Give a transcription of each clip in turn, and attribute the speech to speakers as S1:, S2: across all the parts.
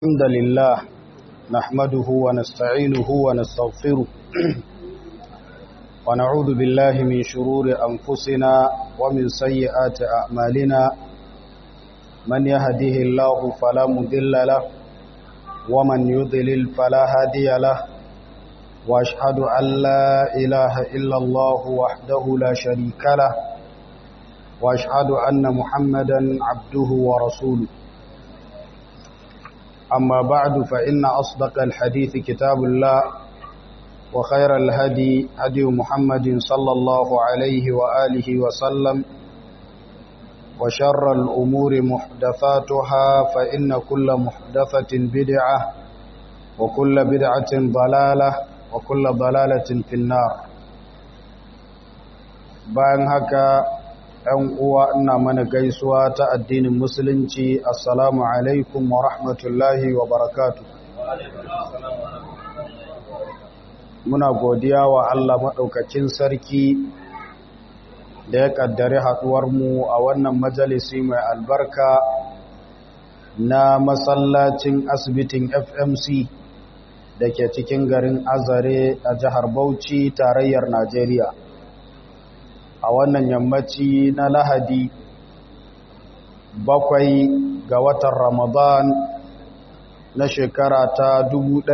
S1: الحمد لله نحمده ونستعينه ونستغفره ونعوذ بالله من شرور أنفسنا ومن سيئات أعمالنا من يهده الله فلا مذل له ومن يضلل فلا هادي له وأشهد أن لا إله إلا الله وحده لا شريك له وأشهد أن محمدا عبده ورسوله أما بعد فإن أصدق الحديث كتاب الله وخير الهدي هدي محمد صلى الله عليه وآله وسلم وشر الأمور محدثاتها فإن كل محدثة بدعة وكل بدعة ضلالة وكل ضلالة في النار bayan haka ‘yan uwa ina mana gaisuwa ta addinin musulunci assalamu alaikum wa rahmatullahi wa barakatu muna godiya wa Allah maɗaukakin sarki da ya ƙaddari haɗuwarmu a wannan majalisi mai albarka na masallacin asibitin fmc da ke cikin garin azare a jihar bauchi tarayyar najeriya a wannan yammaci na lahadi bakwai ga watan ramadan na shekara ta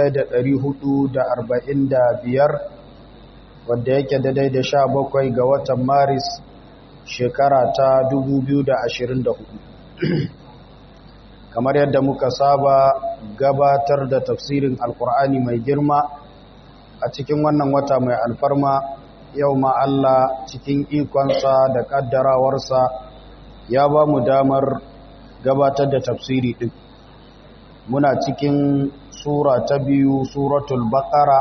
S1: 1445 wadda yake daidai da sha bakwai ga watan maris shekara ta 2024 kamar yadda muka saba gabatar da tafsirin alkur'ani mai girma a cikin wannan wata mai alfarma yau ma Allah cikin ikonsa da kaddarawarsa ya ba mu damar gabatar da tafsiri ɗin muna cikin sura ta biyu suratul baqara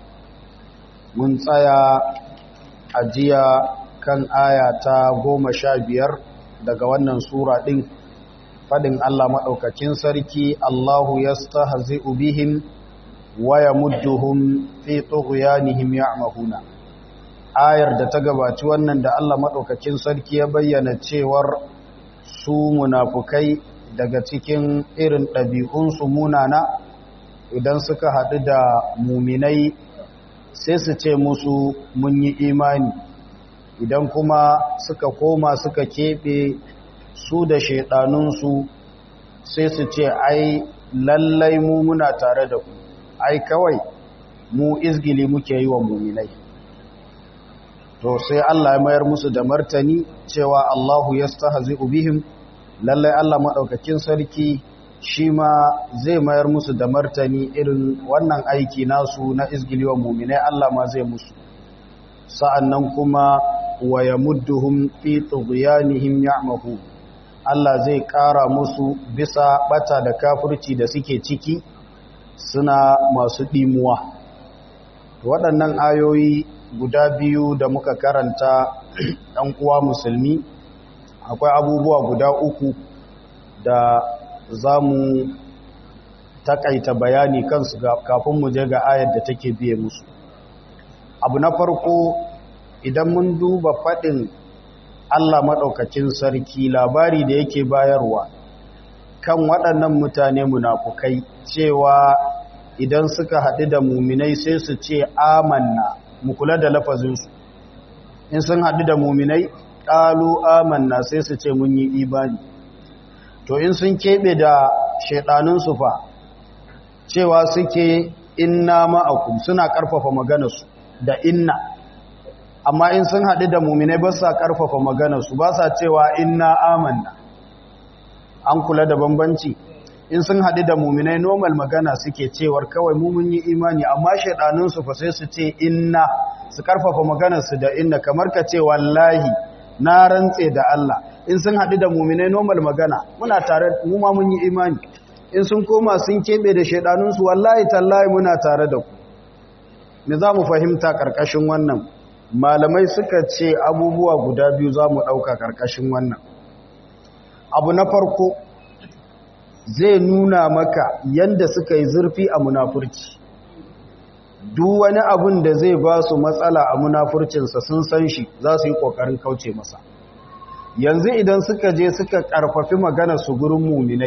S1: mun tsaya a jiya kan aya ta goma sha biyar daga wannan sura ɗin faɗin Allah maɗaukakin sarki Allahu ya stahzi'u bihim wa yamudduhum fi tughyanihim ya'mahuna ayar da ta gabaci wannan da Allah maɗaukakin sarki ya bayyana cewar su munafukai daga cikin irin ɗabi'unsu munana idan suka haɗu da muminai sai su ce musu mun yi imani idan kuma suka koma suka keɓe su da shaiɗanunsu sai su ce ai lallai mu muna tare da ku ai kawai mu izgili muke yi wa muminai to sai Allah ya mayar musu da martani cewa Allahu yastahzi'u bihim lalle Allah madaukakin sarki shi ma zai mayar musu da martani irin wannan aiki nasu na izgiliwa mu'minai Allah ma zai musu sa'annan kuma wa yamudduhum fi tughyanihim ya'mahu Allah zai ƙara musu bisa bata da kafirci da suke ciki suna masu dimuwa waɗannan ayoyi guda biyu da muka karanta ɗan uwa musulmi akwai abubuwa guda uku da za mu takaita bayani kansu kafin mu je ga ayar da take biye musu abu na farko idan mun duba faɗin Allah maɗaukacin sarki labari da yake bayarwa kan waɗannan mutane munafukai cewa idan suka haɗu da muminai sai su ce amanna mu kula da lafazinsu in sun haɗu da muminai ƙalu amanna sai su ce mun yi imani to in sun keɓe da shaiɗanunsu fa cewa suke inna ma'akum suna ƙarfafa maganarsu da inna amma in sun haɗu da muminai ba sa ƙarfafa maganarsu ba sa cewa inna amanna an kula da bambanci in sun haɗu da muminai normal magana suke cewar kawai mun yi imani amma shaiɗanunsu fa sai su ce inna su ƙarfafa maganarsu da inna kamar ka ce wallahi na rantse da Allah in sun haɗu da muminai normal magana muna tare mu ma mun yi imani in sun koma sun keɓe da shaiɗanunsu wallahi tallahi muna tare da ku me za mu fahimta ƙarƙashin wannan malamai suka ce abubuwa guda biyu za mu ɗauka ƙarƙashin wannan abu na farko zai nuna maka yanda suka yi zurfi a munafurci duk wani abun da zai ba su matsala a munafurcinsa sun san shi za su yi ƙoƙarin kauce masa yanzu idan suka je suka ƙarfafi magana su gurin muminai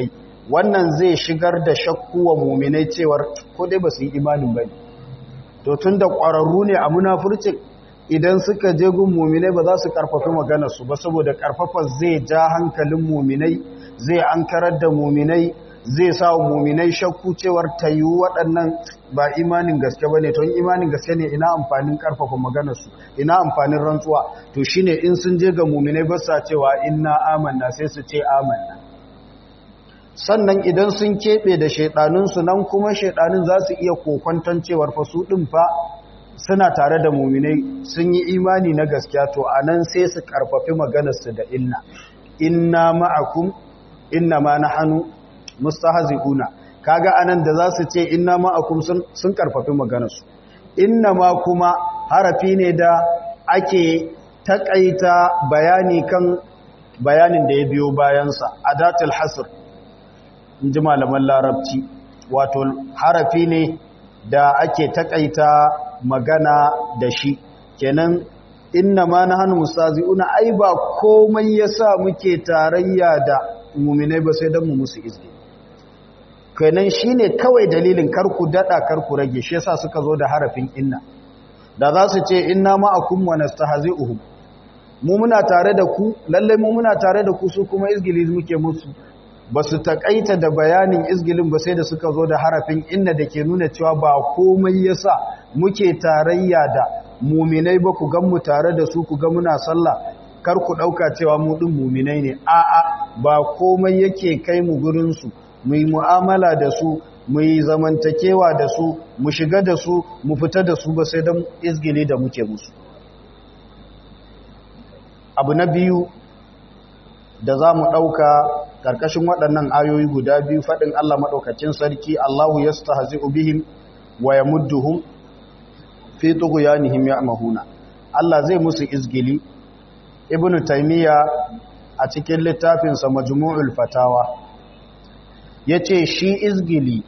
S1: wannan zai shigar da shakku wa muminai cewar ko dai ba su yi imanin ba to tun da ƙwararru ne a munafurcin idan suka je gun muminai ba za su karfafi maganarsu ba saboda karfafa zai ja hankalin muminai zai ankarar da muminai zai sa wa muminai shakku cewar ta yi waɗannan ba imanin gaske ba ne ton imanin gaske ne ina amfanin karfafa maganarsu ina amfanin rantsuwa to shine in sun je ga muminai ba sa cewa inna amanna sai su ce amanna sannan idan sun keɓe da shaiɗanunsu nan kuma shaiɗanun za su iya kokwanton cewar fa su ɗin fa suna tare da muminai sun yi imani na gaskiya to a nan sai su karfafi maganarsu da inna inna ma'akum inna ma na hannu mustahzi'una kaga anan da za su ce inna ma'akum sun karfafi maganarsu inna ma kuma harafi ne da ake takaita bayani kan bayanin da ya biyo bayansa adatul hasr in ji malaman larabci wato harafi ne da ake takaita magana da shi kenan inna ma na hannu mustazi'una ai ba komai yasa muke tarayya da muminai ba sai don mu musu izini kenan shine kawai dalilin karku dada karku rage shi yasa suka zo da harafin inna da za su ce inna ma'akum wa nastahzi'uhum mu muna tare da ku lalle mu muna tare da ku su kuma izgili muke musu ba su takaita da bayanin izgilin ba sai da suka zo da harafin inna da ke nuna cewa ba komai yasa muke tarayya da muminai ba ku gan mu tare da su ku ga muna sallah kar ku dauka cewa mu din muminai ne a'a ba komai yake kai mu gurin su mu yi mu'amala da su mu yi zamantakewa da su mu shiga da su mu fita da su ba sai don izgili da muke musu abu na biyu da za mu ɗauka ƙarƙashin waɗannan ayoyi guda biyu faɗin Allah maɗaukacin sarki Allahu ya sta hazi ubihim wa ya mudduhum fi tugu ya nihim ya mahuna Allah zai musu izgili ibn taimiyya a cikin littafinsa majmu'ul fatawa ya ce shi izgili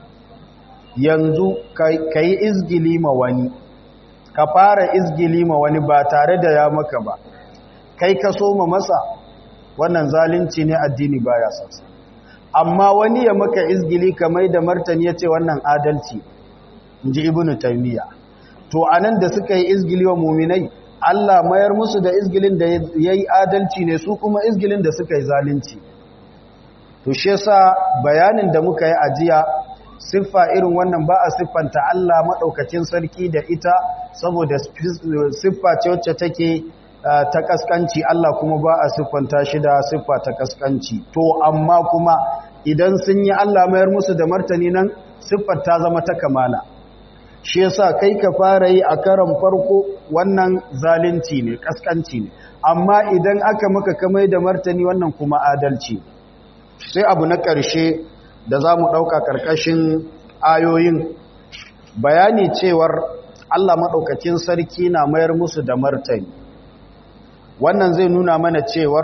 S1: yanzu ka yi izgili ma wani ka fara izgili ma wani ba tare da ya maka ba kai ka so ma masa wannan zalunci ne addini baya sassa amma wani ya maka izgili kamar da martani ya ce wannan adalci ji ibnu taymiya to anan da suka yi izgili wa muminai Allah mayar musu da izgilin da yayi adalci ne su kuma izgilin da suka yi zalunci to shi yasa bayanin da muka yi ajiya siffa irin wannan ba a siffanta Allah madaukakin sarki da ita saboda siffa ce wacce take ta kaskanci Allah kuma ba a siffanta shi da siffa ta kaskanci to amma kuma idan sun yi Allah mayar musu da martani nan siffar ta zama ta kamala shi yasa kai ka fara yi a karan farko wannan zalunci ne kaskanci ne amma idan aka maka kamai da martani wannan kuma adalci sai abu na ƙarshe da za mu ɗauka ƙarƙashin ayoyin bayani cewar Allah maɗaukakin sarki na mayar musu da martani wannan zai nuna mana cewar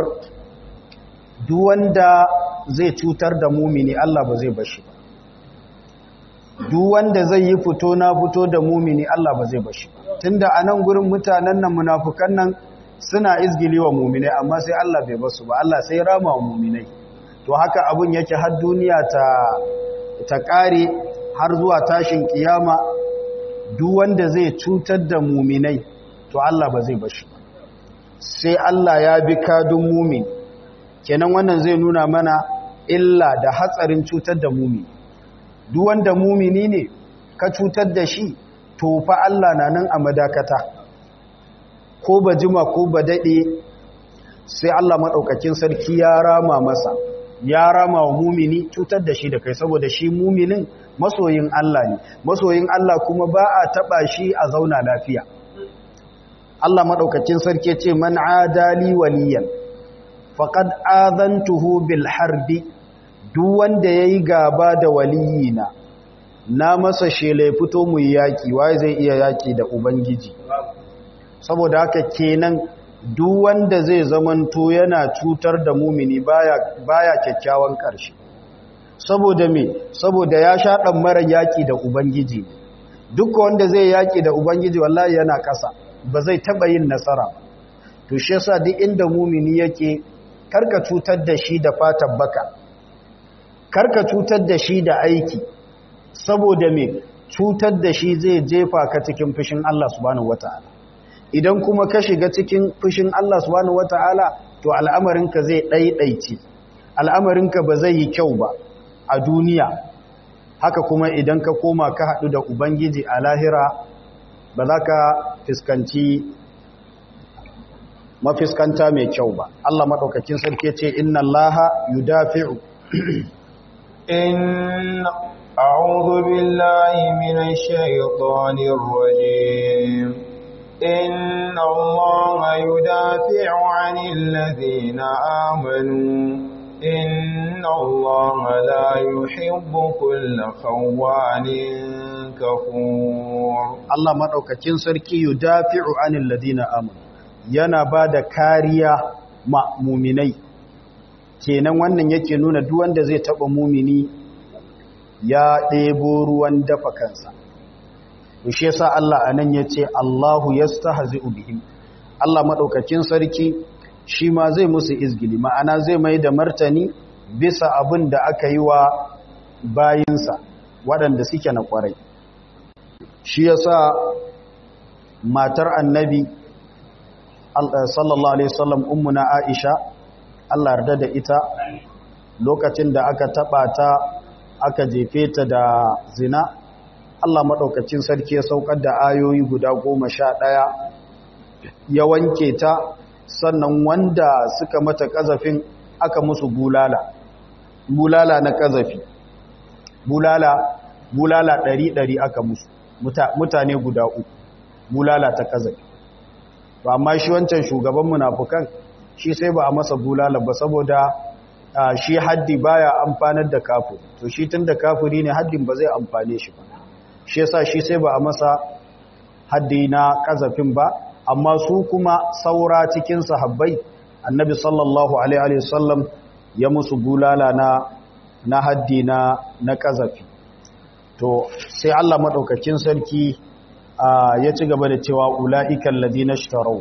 S1: duwanda zai cutar da mumini Allah ba zai bashi ba duwanda zai yi fito na fito da mumini Allah ba zai bashi ba tunda a nan gurin mutanen nan munafukan nan suna izgili wa muminai amma sai Allah bai basu ba Allah sai rama wa muminai to haka abun yake har duniya ta ta kare har zuwa tashin kiyama duk wanda zai cutar da muminai to Allah ba zai bashi ba sai Allah ya bi kadun mumin kenan wannan zai nuna mana illa da hatsarin cutar da mumini duk wanda mumini ne ka cutar da shi to fa Allah na nan a madakata ko ba jima ko ba dade sai Allah madaukakin sarki ya rama masa ya rama wa mumini cutar da shi da kai saboda shi muminin masoyin Allah ne masoyin Allah kuma ba a taba shi a zauna lafiya Allah maɗaukacin sarki ce man adali waliyan faqad azantuhu bil harbi duk wanda yayi gaba da waliyina na masa shele fito mu yaki wai zai iya yaki da ubangiji saboda haka kenan duk wanda zai zamanto yana cutar da mumini baya baya kyakkyawan karshe saboda me saboda ya sha dan mara yaki da ubangiji duk wanda zai yaki da ubangiji wallahi yana kasa ba zai taba yin nasara to shi yasa duk inda mumini yake karka cutar da shi da fatan baka karka cutar da shi da aiki saboda me cutar da shi zai jefa ka cikin fushin Allah subhanahu wata'ala idan kuma ka shiga cikin fushin Allah subhanahu wata'ala to al'amarinka zai ɗaiɗaice al'amarinka ba zai yi kyau ba a duniya haka kuma idan ka koma ka haɗu da ubangiji a lahira ba za ka fuskanci mafiskanta mai kyau ba Allah maɗaukakin sarki ce inna Allah yudafi'u
S2: in a'udhu billahi minash shaitanir rajim inna Allah yudafi'u 'anil ladhina amanu inna Allah la yuhibbu kulla khawanin kafur
S1: Allah maɗaukakin sarki yudafi'u 'anil ladina amanu yana ba da kariya ma muminai kenan wannan yake nuna duk wanda zai taba mumini ya ɗebo ruwan dafa kansa to shi yasa Allah anan yace Allahu yastahzi'u bihim Allah madaukakin sarki shi ma zai musu izgili ma'ana zai mai da martani bisa abin da aka yi wa bayinsa waɗanda suke na ƙwarai shi yasa matar annabi sallallahu alaihi wasallam ummuna Aisha Allah yarda da ita lokacin da aka taba ta aka jefe ta da zina Allah madaukakin sarki ya saukar da ayoyi guda 11 ya wanke ta sannan wanda suka mata kazafin aka musu bulala bulala na kazafi bulala bulala 100 aka musu mutane guda uku bulala ta kazafi to amma shi wancan shugaban munafukan shi sai ba a masa bulala ba saboda shi haddi baya amfanar da kafiri to shi tunda kafiri ne haddin ba zai amfane shi ba shi yasa shi sai ba a masa haddi na kazafin ba amma su kuma saura cikin sahabbai annabi sallallahu alaihi wasallam ya musu bulala na na haddi na na kazafi to sai Allah madaukakin sarki ya ci gaba da cewa ula'ikan ladina shtarau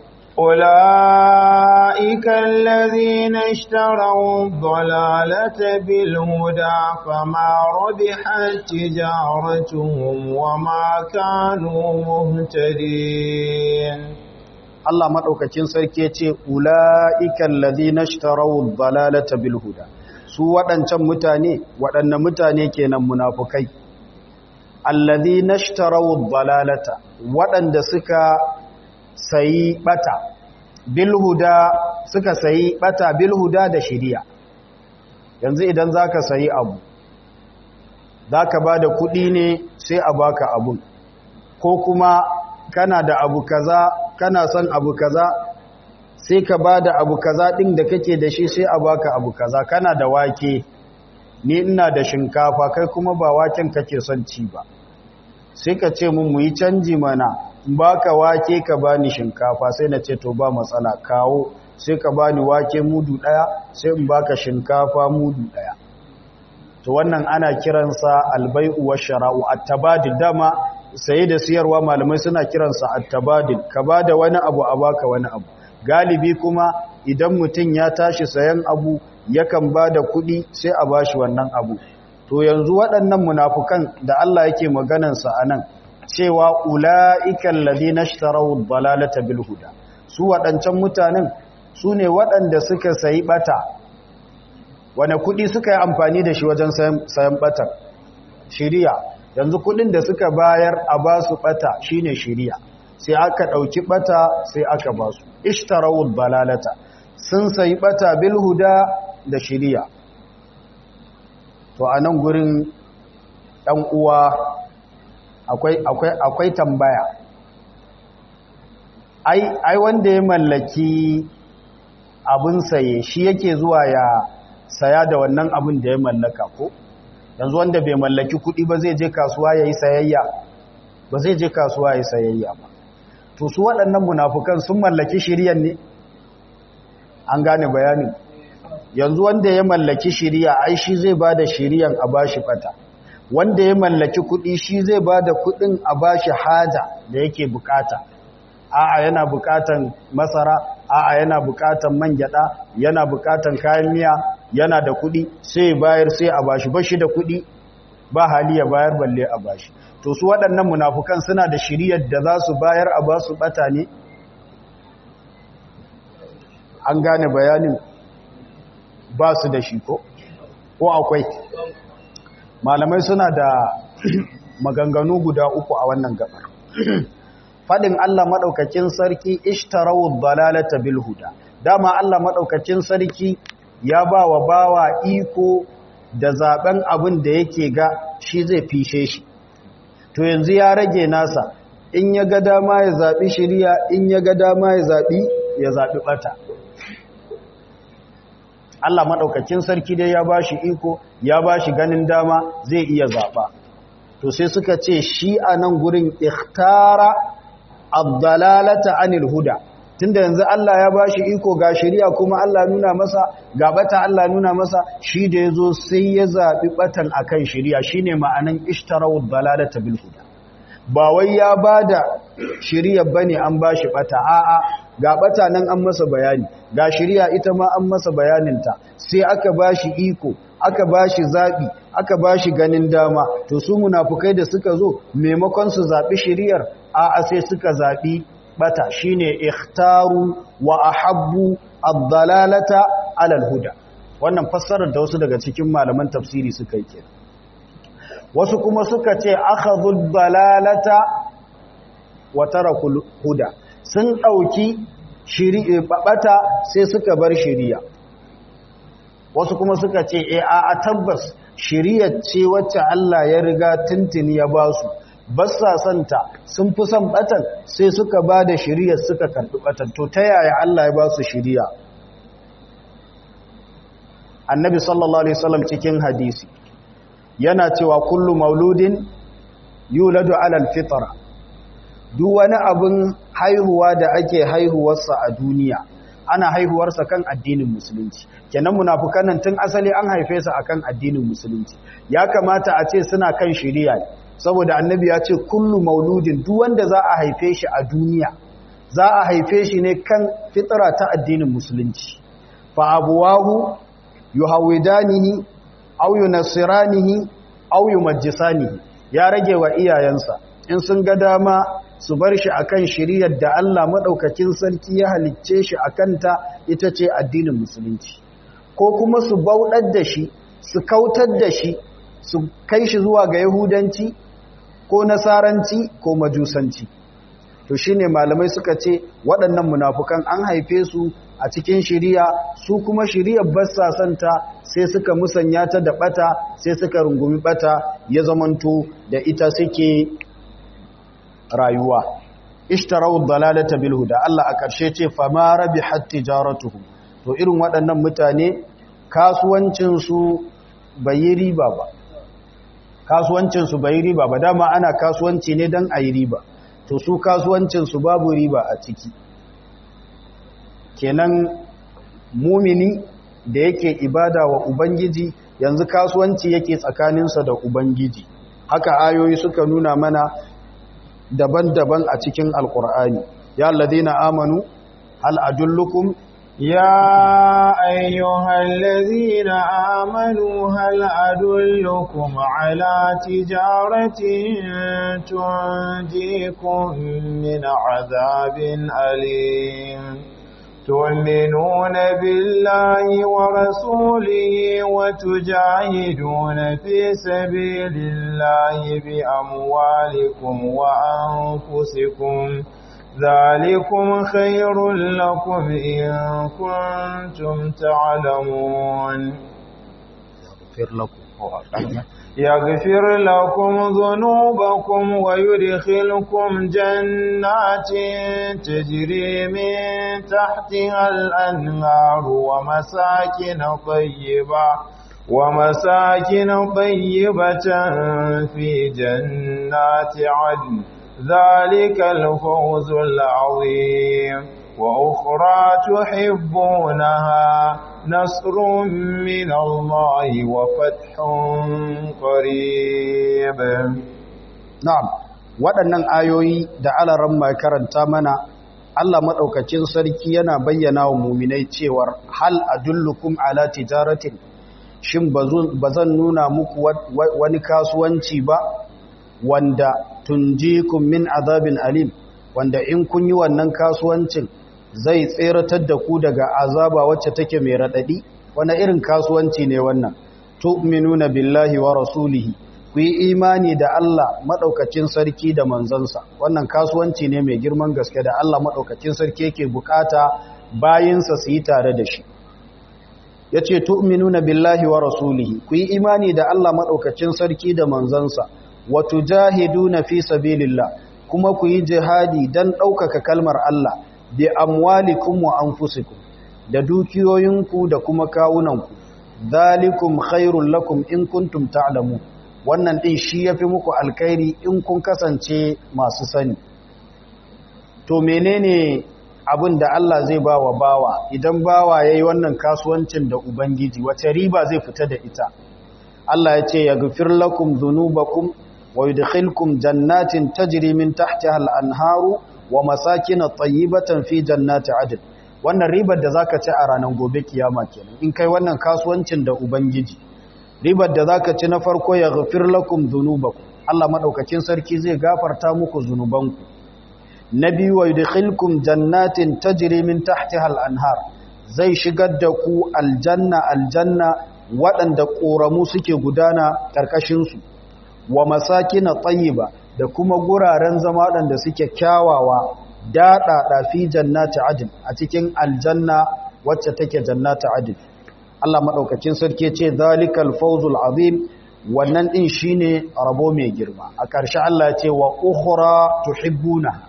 S2: أولئك الذين اشتروا الضلالة بالهدى فما ربحت تجارتهم وما كانوا مهتدين
S1: Allah maɗaukacin sarki ce ula'ikan ladina shtarau dalalata bil huda su waɗancan mutane waɗanne mutane kenan munafukai allazi nashtarau dalalata waɗanda suka sayi bata bilhuda suka sayi bata bilhuda da shiriya yanzu idan zaka sayi abu zaka bada kuɗi ne sai a baka abun ko kuma kana da abu kaza kana son abu kaza sai ka bada abu kaza din da kake da shi sai a baka abu kaza kana da wake ni ina da shinkafa kai kuma ba waken kake son ci ba sai ka ce mun mu yi canji mana baka wake ka bani shinkafa sai na ce to ba matsala kawo sai ka bani wake mudu daya sai in baka shinkafa mudu daya to wannan ana kiransa albai'u washara'u at-tabadil dama saye da siyarwa malamai suna kiransa at-tabadil ka bada wani abu a baka wani abu galibi kuma idan mutum ya tashi sayan abu yakan bada kuɗi sai a bashi wannan abu to yanzu waɗannan munafukan da Allah yake maganansa a nan cewa ula'ikan ladina ishtaraw dalalata bil huda su waɗancan mutanen su ne waɗanda suka sayi bata wane kuɗi suka yi amfani da shi wajen sayan batar shiriya yanzu kuɗin da suka bayar a ba su bata shine shiriya sai aka ɗauki bata sai aka ba su ishtaraw dalalata sun sayi bata bil huda da shiriya to a nan gurin ɗan uwa akwai tambaya ai wanda ya mallaki abin saye shi yake zuwa ya saya da wannan abin da ya mallaka ko yanzu wanda bai mallaki kuɗi ba zai je kasuwa ya yi sayayya ba zai je kasuwa ya yi sayayya ba to su waɗannan munafukan sun mallaki shiryan ne an gane bayanin yanzu wanda ya mallaki shiriya ai shi zai ba da shiriyan a bashi fata wanda ya mallaki kuɗi shi zai ba da kuɗin a bashi haja da yake bukata a'a yana bukatan masara a'a yana bukatan man gyada yana bukatan kayan miya yana da kuɗi sai bayar sai a bashi bashi da kuɗi ba hali ya bayar balle a bashi to su waɗannan munafukan suna da shiriyar da za su bayar a ba su ɓata ne an gane bayanin ba su da shi ko ko akwai malamai suna da maganganu guda uku a wannan gabar fadin Allah madaukakin sarki ishtarawu dalalata bil huda dama Allah madaukakin sarki ya ba wa bawa iko da zaben abin da yake ga shi zai fishe shi to yanzu ya rage nasa in ya ga dama ya zabi shiriya in ya ga dama ya zabi ya zabi bata Allah maɗaukakin sarki dai ya ba shi iko ya ba shi ganin dama zai iya zaɓa to sai suka ce shi a nan gurin ikhtara abdalalata anil huda tunda yanzu Allah ya ba shi iko ga shari'a kuma Allah nuna masa ga bata Allah nuna masa shi da ya zo sai ya zaɓi batan akan shari'a shine ma'anan ishtarau dalalata bil huda ba wai ya ba da shari'a bane an ba shi bata a'a ga bata nan an masa bayani ga shari'a ita ma an masa bayaninta sai aka bashi iko aka bashi zabi aka bashi ganin dama to su munafukai da suka zo maimakon su zabi shari'ar a a sai suka zabi bata shine ikhtaru wa ahabbu ad-dalalata ala al-huda wannan fassarar da wasu daga cikin malaman tafsiri suka yi kenan wasu kuma suka ce akhadhu ad-dalalata wa tarakul huda sun ɗauki ɓaɓata sai suka bar shiriya wasu kuma suka ce e a tabbas shiriyar ce wacce Allah ya riga tuntuni ya ba su basa santa sun fi son ɓatan sai suka ba da shiriyar suka karɓi ɓatan to ta yaya Allah ya ba su shiriya annabi sallallahu alaihi wasallam cikin hadisi yana cewa kullu mauludin yuladu alal fitra duk wani abin haihuwa da ake haihuwarsa a duniya ana haihuwarsa kan addinin musulunci kenan munafukan nan tun asali an haife su akan addinin musulunci ya kamata a ce suna kan shari'a saboda annabi ya ce kullu mauludin duk wanda za a haife shi a duniya za a haife shi ne kan fitra ta addinin musulunci fa abuwahu yuhawidanihi aw yunassiranihi aw yumajjisanihi ya rage wa iyayensa in sun ga dama su bar shi akan shiriyar da Allah madaukakin sarki ya halicce shi akanta ita ce addinin musulunci ko kuma su bauɗar da shi su kautar da shi su kai shi zuwa ga yahudanci ko nasaranci ko majusanci to shine malamai suka ce waɗannan munafukan an haife su a cikin shiriya su kuma shiriyar bassa santa sai suka musanya ta da bata sai suka rungumi bata ya zamanto da ita suke rayuwa ishtarau dalalata bil huda Allah a ƙarshe ce fama rabihat tijaratuhum to irin waɗannan mutane kasuwancin su bai yi riba ba kasuwancin su bai yi riba ba dama ana kasuwanci ne dan ayi riba to su kasuwancin su babu riba a ciki kenan mumini da yake ibada wa ubangiji yanzu kasuwanci yake tsakaninsa da ubangiji haka ayoyi suka nuna mana daban-daban a cikin alkur'ani ya alladhina amanu hal adullukum
S2: يا أيها الذين آمنوا هل أدلكم على تجارة تنجيكم من عذاب أليم تؤمنون بالله ورسوله وتجاهدون في سبيل الله بأموالكم وأنفسكم ذلكم خير لكم إن كنتم تعلمون
S1: يغفر لكم
S2: يغفر لكم ذنوبكم ويدخلكم جنات تجري من تحتها الأنهار ومساكن طيبة ومساكن طيبة في جنات عدن ذلك الفوز العظيم وأخرى تحبونها نصر من الله وفتح قريب
S1: na'am waɗannan ayoyi da alaran mai karanta mana Allah maɗaukacin sarki yana bayyana wa muminai cewar hal adullukum ala tijaratin shin ba zan nuna muku wani kasuwanci ba wanda tunjikum min azabin alim wanda in kun yi wannan kasuwancin zai tseratar da ku daga azaba wacce take mai raɗaɗi wani irin kasuwanci ne wannan tu'minuna billahi wa rasulihi ku yi imani da Allah maɗaukacin sarki da manzansa wannan kasuwanci ne mai girman gaske da Allah maɗaukacin sarki yake bukata bayinsa su yi tare da shi ya ce tu'minuna billahi wa rasulihi ku yi imani da Allah maɗaukacin sarki da manzansa wa tujahiduna fi sabilillah kuma ku yi jihadi don ɗaukaka kalmar Allah bi amwalikum wa anfusikum da dukiyoyinku da kuma kawunanku dhalikum khairul lakum in kuntum ta'lamun wannan din shi yafi muku alkhairi in kun kasance masu sani to menene abin da Allah zai ba wa bawa idan bawa yayi wannan kasuwancin da ubangiji wace riba zai fita da ita Allah ya ce yaghfir lakum dhunubakum wa yudkhilkum jannatin tajri min tahtiha al-anharu wa masakin tayyibatan fi jannati adn wannan ribar da zaka ci a ranar gobe kiyama kenan in kai wannan kasuwancin da ubangiji ribar da zaka ci na farko ya ghafir lakum dhunubakum Allah madaukakin sarki zai gafarta muku zunubanku na biyu wa yudkhilkum jannatin tajri min tahtiha al-anhar zai shigar da ku aljanna aljanna waɗanda ƙoramu suke gudana ƙarƙashin su wa masakin tayyiba da kuma guraren zama waɗanda suke kyawawa daɗaɗa fi jannati adin a cikin aljanna wacce take jannati adin Allah maɗaukacin sarki ce zalikal fawzul azim wannan ɗin shine rabo mai girma a ƙarshe Allah ce wa ukhra tuhibbuna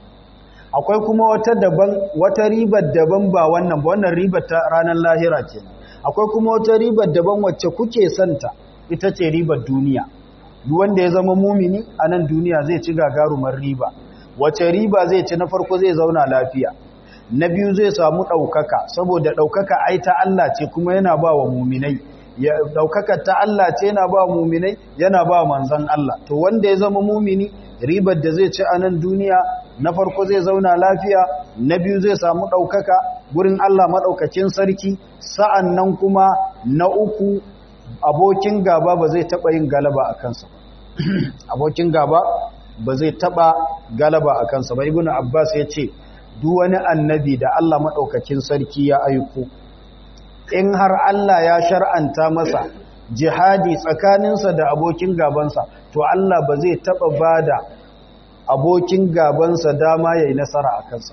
S1: akwai kuma wata daban wata ribar daban ba wannan ba wannan ribar ta ranar lahira ce akwai kuma wata ribar daban wacce kuke santa ita ce ribar duniya duk wanda ya zama mumini a nan duniya zai ci gagarumar riba wace riba zai ci na farko zai zauna lafiya na biyu zai samu ɗaukaka saboda ɗaukaka ai ta Allah ce kuma yana ba wa muminai ɗaukaka ta Allah ce yana ba wa muminai yana ba manzan Allah to wanda ya zama mumini ribar da zai ci a nan duniya na farko zai zauna lafiya na biyu zai samu ɗaukaka gurin Allah maɗaukacin sarki sa'an nan kuma na uku abokin gaba ba zai taɓa yin galaba a kansa abokin gaba ba zai taɓa galaba a kansa ba ibn abbas ya ce duk wani annabi da Allah maɗaukakin sarki ya aiko in har Allah ya shar'anta masa jihadi tsakaninsa da abokin gabansa to Allah ba zai taɓa ba da abokin gabansa dama ya yi nasara a kansa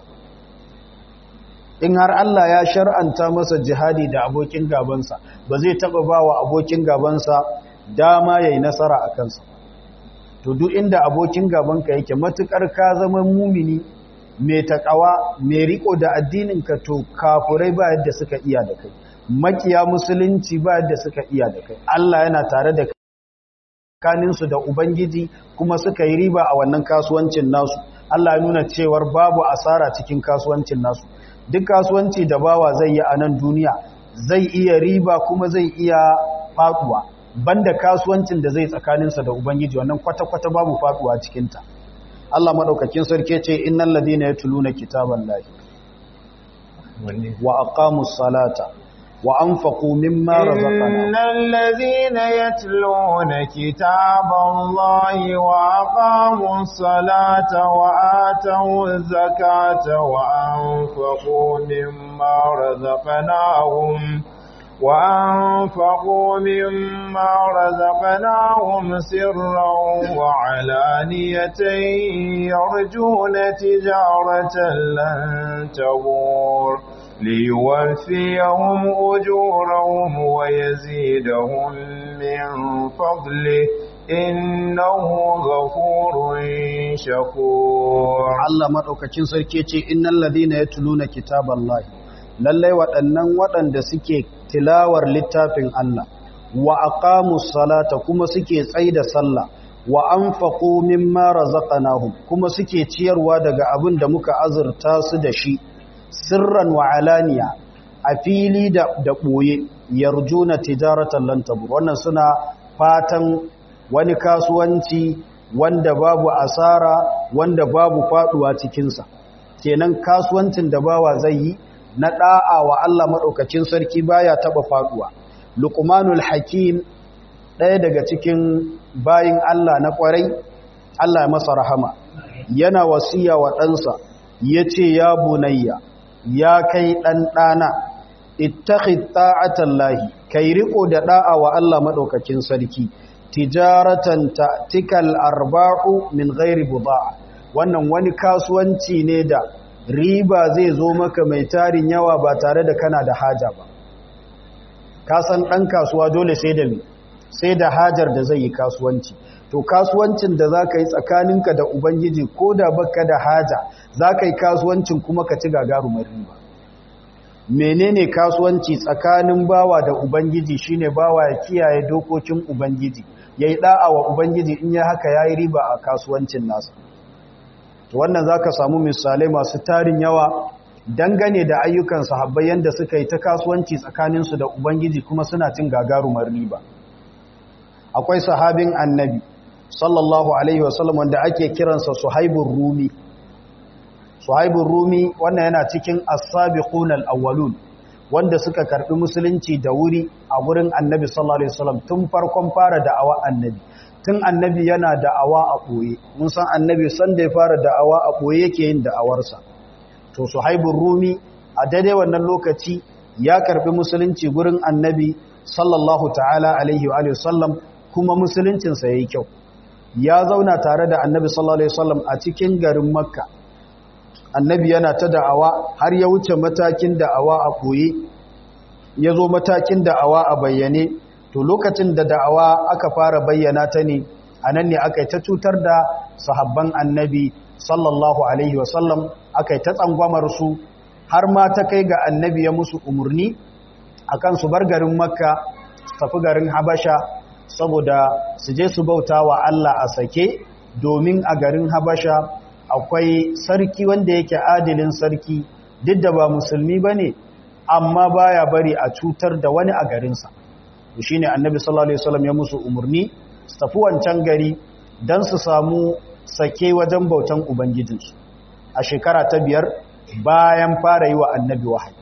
S1: in har Allah ya shar'anta masa jihadi da abokin gabansa ba zai taɓa ba wa abokin gabansa dama ya yi nasara a kansa to duk inda abokin gabanka yake matukar ka zama mumini mai takawa mai riko da addininka to kafurai ba yadda suka iya da kai makiya musulunci ba yadda suka iya da kai Allah yana tare da kaninsu da ubangiji kuma suka yi riba a wannan kasuwancin nasu Allah ya nuna cewar babu asara cikin kasuwancin nasu duk kasuwanci da bawa zai yi a nan duniya zai iya riba kuma zai iya faduwa banda kasuwancin da zai tsakaninsa da ubangiji wannan kwata-kwata babu faduwa cikinta Allah madaukakin sarki ce innal ladina yatluna kitaballahi wa aqamus salata wa anfaqu mimma razaqnahum
S2: innal ladina yatluna kitaballahi wa aqamus salata wa atawuz zakata wa anfaqu mimma razaqnahum وأنفقوا مما رزقناهم سرا وعلانية يرجون تجارة لن تبور ليوفيهم أجورهم ويزيدهم من فضله إنه غفور شكور
S1: الله مدوكاكين سركيتي إن الذين يتلون كتاب الله lallai waɗannan waɗanda suke tilawar littafin Allah wa aqamus salata kuma suke tsaida sallah wa anfaqu mimma razaqnahum kuma suke ciyarwa daga abin da muka azurta su da shi sirran wa alaniya a fili da da boye yarjuna tijaratan lan tabur wannan suna fatan wani kasuwanci wanda babu asara wanda babu faduwa cikin sa kenan kasuwancin da bawa zai yi na da'a wa Allah madaukakin sarki baya taba faduwa luqmanul hakim ɗaya daga cikin bayin Allah na kwarai Allah ya masa rahama yana wasiya wa ɗansa yace ya bunayya ya kai ɗan ɗana ittakhid ta'atallahi kai riko da da'a wa Allah madaukakin sarki tijaratan ta'tikal arba'u min ghairi budaa wannan wani kasuwanci ne da riba zai zo maka mai tarin yawa ba tare da kana da haja ba ka san dan kasuwa dole sai da sai da hajar da zai yi kasuwanci to kasuwancin da zaka yi tsakaninka da ubangiji ko da baka da haja zaka yi kasuwancin kuma ka ci gagarumar riba menene kasuwanci tsakanin bawa da ubangiji shine bawa ya kiyaye dokokin ubangiji yayi da'a wa ubangiji in ya haka yayi riba a kasuwancin nasa to wannan zaka samu misalai masu tarin yawa dangane da ayyukan sahabbai yanda suka yi ta kasuwanci tsakanin su da ubangiji kuma suna cin gagarumar riba akwai sahabin annabi sallallahu alaihi wasallam wanda ake kiransa suhaibur rumi suhaibun rumi wannan yana cikin as-sabiqun al-awwalun wanda suka karbi musulunci da wuri a gurin annabi sallallahu alaihi wasallam tun farkon fara da'awa annabi tun annabi yana da'awa a boye mun san annabi san da ya fara da'awa a boye yake yin da'awarsa to suhaibun rumi a daidai wannan lokaci ya karbi musulunci gurin annabi sallallahu ta'ala alaihi wa alihi wasallam kuma musuluncinsa yayi kyau ya zauna tare da annabi sallallahu alaihi wasallam a cikin garin makka annabi yana ta da'awa har ya wuce matakin da'awa a koyi ya zo matakin da'awa a bayyane to lokacin da da'awa aka fara bayyana ta ne a nan ne aka yi ta cutar da sahabban annabi sallallahu alaihi wasallam aka yi ta tsangwamar su har ma ta kai ga annabi ya musu umarni akan su bar garin makka su tafi garin habasha saboda su je su bauta wa Allah a sake domin a garin habasha akwai sarki wanda yake adilin sarki duk da ba musulmi ba ne amma baya bari a cutar da wani a garinsa shi ne annabi sallallahu alaihi wasallam ya musu umarni su tafi wancan gari don su samu sake wajen bautan ubangijinsu a shekara ta biyar bayan fara yi wa annabi wahayi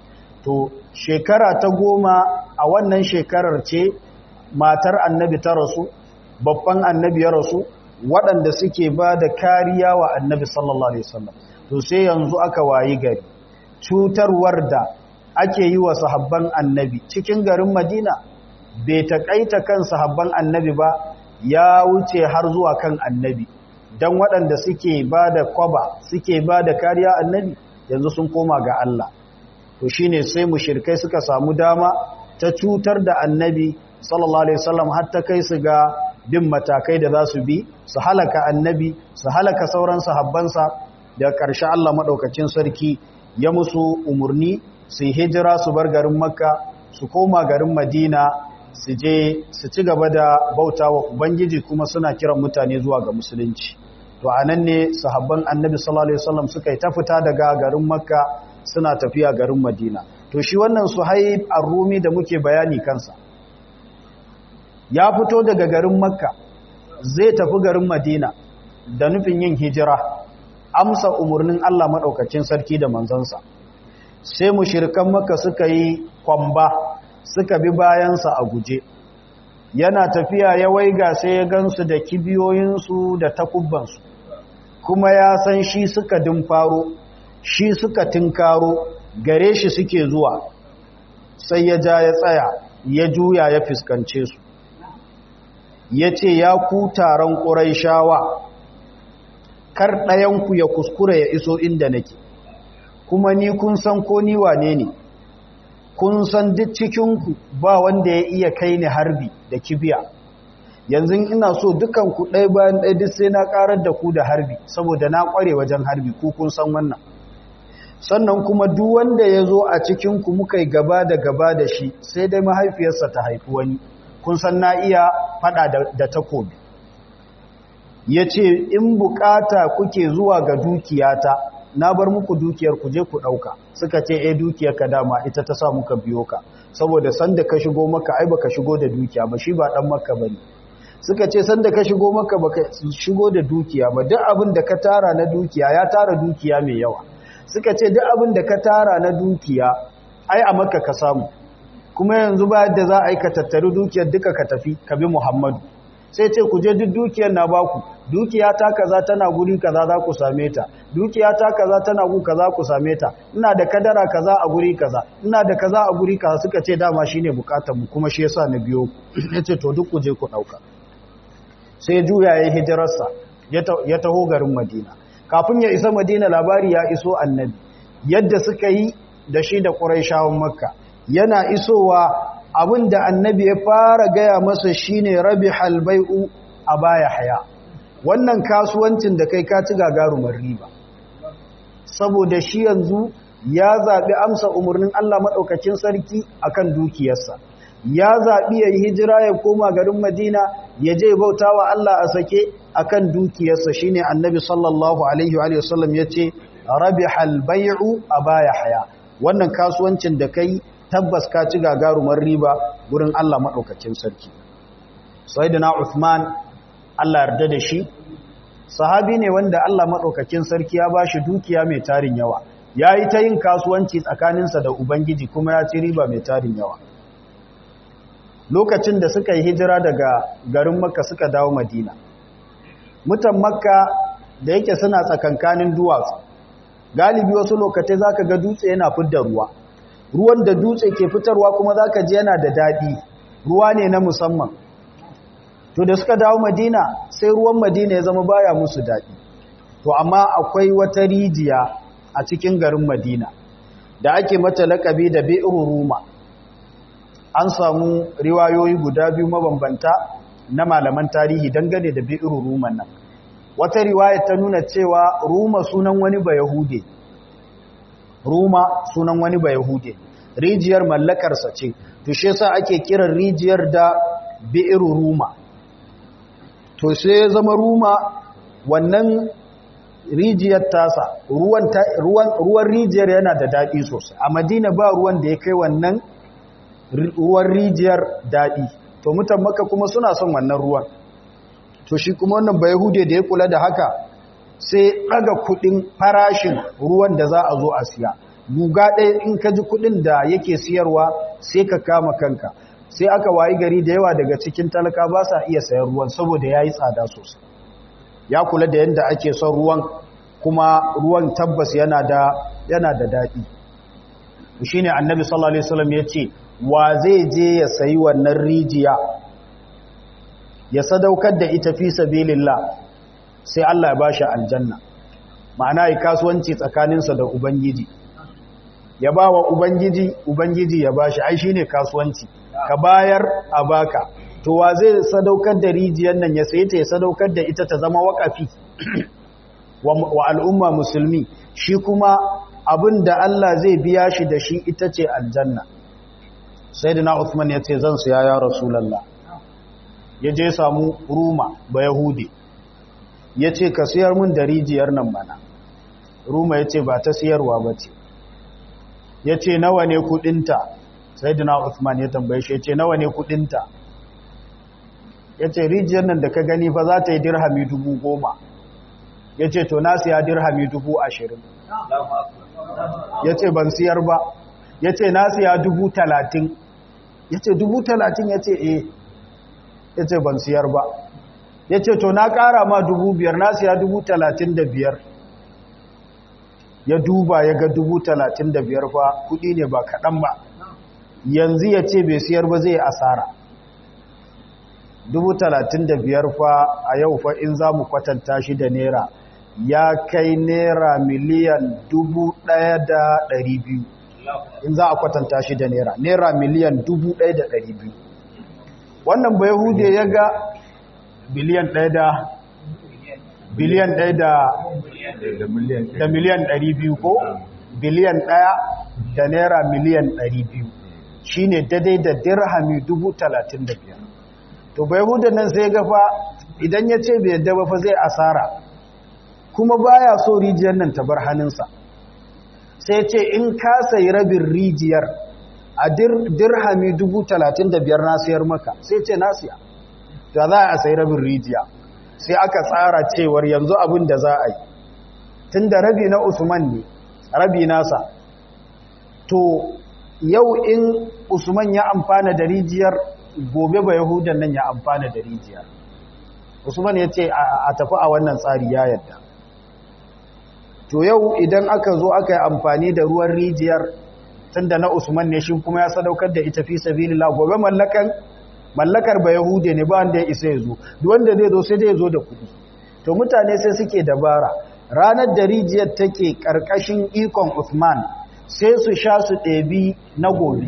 S1: to shekara ta goma a wannan shekarar ce matar annabi ta rasu babban annabi ya rasu waɗanda suke ba da kariya wa annabi sallallahu alaihi wasallam to sai yanzu aka wayi gari cutarwar da ake yi wa sahabban annabi cikin garin madina bai taƙaita kan sahabban annabi ba ya wuce har zuwa kan annabi don waɗanda suke ba da kwaba suke ba da kariya annabi yanzu sun koma ga Allah to shine sai mushrikai suka samu dama ta cutar da annabi sallallahu alaihi wasallam har ta kai su ga bin matakai da za su bi su halaka annabi su halaka sauran sahabbansa da ƙarshe Allah maɗaukacin sarki ya musu umarni su hijira su bar garin makka su koma garin madina su je su ci gaba da bauta wa ubangiji kuma suna kiran mutane zuwa ga musulunci to a nan ne sahabban annabi sallallahu alaihi wasallam suka yi ta fita daga garin makka suna tafiya garin madina to shi wannan suhaib ar-rumi da muke bayani kansa ya fito daga garin makka zai tafi garin madina da nufin yin hijira amsa umarnin Allah maɗaukacin sarki da manzansa sai mushirikan makka suka yi kwamba suka bi bayansa a guje yana tafiya ya waiga sai ya gansu da kibiyoyinsu da takubbansu kuma ya san shi suka dimfaro shi suka tinkaro gare shi suke zuwa sai ya ja ya tsaya ya juya ya fuskance su ya ce ya ku taron ƙuraishawa kar ɗayanku ya kuskura ya iso inda nake kuma ni kun san ko ni wane ne kun san duk cikinku ba wanda ya iya kai ni harbi da kibiya yanzu ina so dukanku ɗaya bayan ɗaya duk sai na ƙarar da ku da harbi saboda na ƙware wajen harbi ku kun san wannan sannan kuma duk wanda ya zo a cikinku muka yi gaba da gaba da shi sai dai mahaifiyarsa ta haifi wani kun san na iya fada da takobi ya ce in bukata kuke zuwa ga dukiyata na bar muku dukiyar ku je ku ɗauka suka ce e dukiyar ka dama ita ta sa muka biyo ka saboda sanda ka shigo maka ai baka shigo da dukiya ba shi ba ɗan maka bane suka ce sanda ka shigo maka baka shigo da dukiya ba duk abin da ka tara na dukiya ya tara dukiya mai yawa suka ce duk abin da ka tara na dukiya ai a makka ka samu kuma yanzu ba yadda za a yi ka tattari dukiyar duka ka tafi ka bi muhammadu sai ce ku je duk dukiyar na baku dukiya ta kaza tana guri kaza za ku same ta dukiya ta kaza tana gu kaza ku same ta ina da kadara kaza a guri kaza ina da kaza a guri kaza suka ce dama shine bukatar mu kuma shi yasa na biyo ku yace to duk ku je ku dauka sai juya ya hijirarsa ya taho garin Madina kafin ya isa Madina labari ya iso annabi yadda suka yi da shi da Qurayshawan Makka yana isowa abinda annabi ya fara gaya masa shine rabihal bai'u abaya haya wannan kasuwancin da kai ka ci gagarumar riba saboda shi yanzu ya zabi amsa umarnin Allah madaukakin sarki akan dukiyarsa ya zabi yayi hijira ya koma garin Madina ya je bautawa Allah a sake akan dukiyarsa shine annabi sallallahu alaihi wa sallam yace rabihal bai'u abaya haya wannan kasuwancin da kai tabbas ka ci gagarumar riba gurin Allah maɗaukacin sarki. Sayyidina Uthman Allah yarda da shi, sahabi ne wanda Allah maɗaukacin sarki ya ba shi dukiya mai tarin yawa, ya yi ta yin kasuwanci tsakaninsa da Ubangiji kuma ya ci riba mai tarin yawa. Lokacin da suka yi hijira daga garin Makka suka dawo Madina, mutan Makka da yake suna tsakankanin duwatsu, galibi wasu lokatai za ka ga dutse yana fidda ruwa. ruwan da dutse ke fitarwa kuma za ka ji yana da daɗi ruwa ne na musamman to da suka dawo madina sai ruwan madina ya zama baya musu daɗi to amma akwai wata rijiya a cikin garin madina da ake mata lakabi da bi'ru ruma an samu riwayoyi guda biyu mabambanta na malaman tarihi dangane da bi'ru ruman nan wata riwaya ta nuna cewa ruma sunan wani ba yahude Ruma sunan wani ba Yahude, rijiyar mallakarsa ce, to shi yasa ake kiran rijiyar da bi'iru Ruma. To sai ya zama Ruma wannan rijiyar tasa, ruwan, ruwan, ruwan rijiyar yana da daɗi sosai. A Madina ba ruwan da ya kai wannan ruwan rijiyar daɗi. To mutan maka kuma suna son wannan ruwan. To shi kuma wannan ba Yahude da ya kula da haka, sai ɗaga kuɗin farashin ruwan da za a zo a siya guga ɗaya in ka ji kuɗin da yake siyarwa sai ka kama kanka sai aka wayi gari da yawa daga cikin talaka ba sa iya sayan ruwan saboda ya yi tsada sosai ya kula da yadda ake son ruwan kuma ruwan tabbas yana da yana da daɗi shi ne annabi sallallahu alaihi wasallam ya ce wa zai je ya sayi wannan rijiya ya sadaukar da ita fi sabilillah sai Allah ya bashi aljanna ma'ana yi kasuwanci tsakaninsa da ubangiji ya ba wa ubangiji ubangiji ya bashi ai shine kasuwanci ka bayar a baka to wa zai sadaukar da rijiyar nan ya sayi ta ya sadaukar da ita ta zama wakafi wa al'umma musulmi shi kuma abin da Allah zai biya shi da shi ita ce aljanna sayyidina Uthman ya ce zan siya ya rasulullah ya je samu ruma ba yahudi ya ce ka siyar mun da rijiyar nan mana ruma ya ce ba ta siyarwa ba ce ya ce nawa ne kudinta sai dina Uthman ya tambaye shi ya ce nawa ne kudinta ya ce rijiyar nan da ka gani fa za ta yi dirhami dubu goma ya ce to na siya dirhami dubu ashirin ya ce ban siyar ba ya ce na siya dubu talatin ya ce dubu talatin ya ce eh ya ce ban siyar ba ya ce to na ƙara ma dubu biyar na siya dubu talatin da biyar ya duba ya ga dubu talatin da biyar fa kuɗi ne ba kaɗan ba yanzu ya ce bai siyar ba zai asara dubu talatin da biyar fa a yau fa in za mu kwatanta shi da naira ya kai naira miliyan dubu ɗaya da ɗari biyu in za a kwatanta shi da naira naira miliyan dubu ɗaya da ɗari biyu wannan bai hude ya ga biliyan ɗaya da biliyan ɗaya da da miliyan ɗari biyu ko biliyan ɗaya da naira miliyan ɗari biyu shi ne daidai da dirhami dubu talatin da biyar to bai huda nan sai gafa idan ya ce bai yadda ba fa zai asara kuma baya so rijiyar nan ta bar hannunsa sai ce in ka sayi rabin rijiyar a dirhami dubu talatin da biyar na siyar maka sai ce na siya da za a sai rabin rijiya sai aka tsara cewar yanzu abin da za a yi tun da rabi na usman ne rabi nasa to yau in usman ya amfana da rijiyar gobe ba yahudan nan ya amfana da rijiyar usman ya ce a tafi a wannan tsari ya yadda to yau idan aka zo aka yi amfani da ruwan rijiyar tunda na usman ne shi kuma ya sadaukar da ita fi sabilillah gobe mallakan mallakar ba yahude ne ba wanda ya isa ya zo duk wanda zai zo sai dai ya zo da kuɗi to mutane sai suke dabara ranar da rijiyar take karkashin ikon usman sai su sha su ɗebi na gobe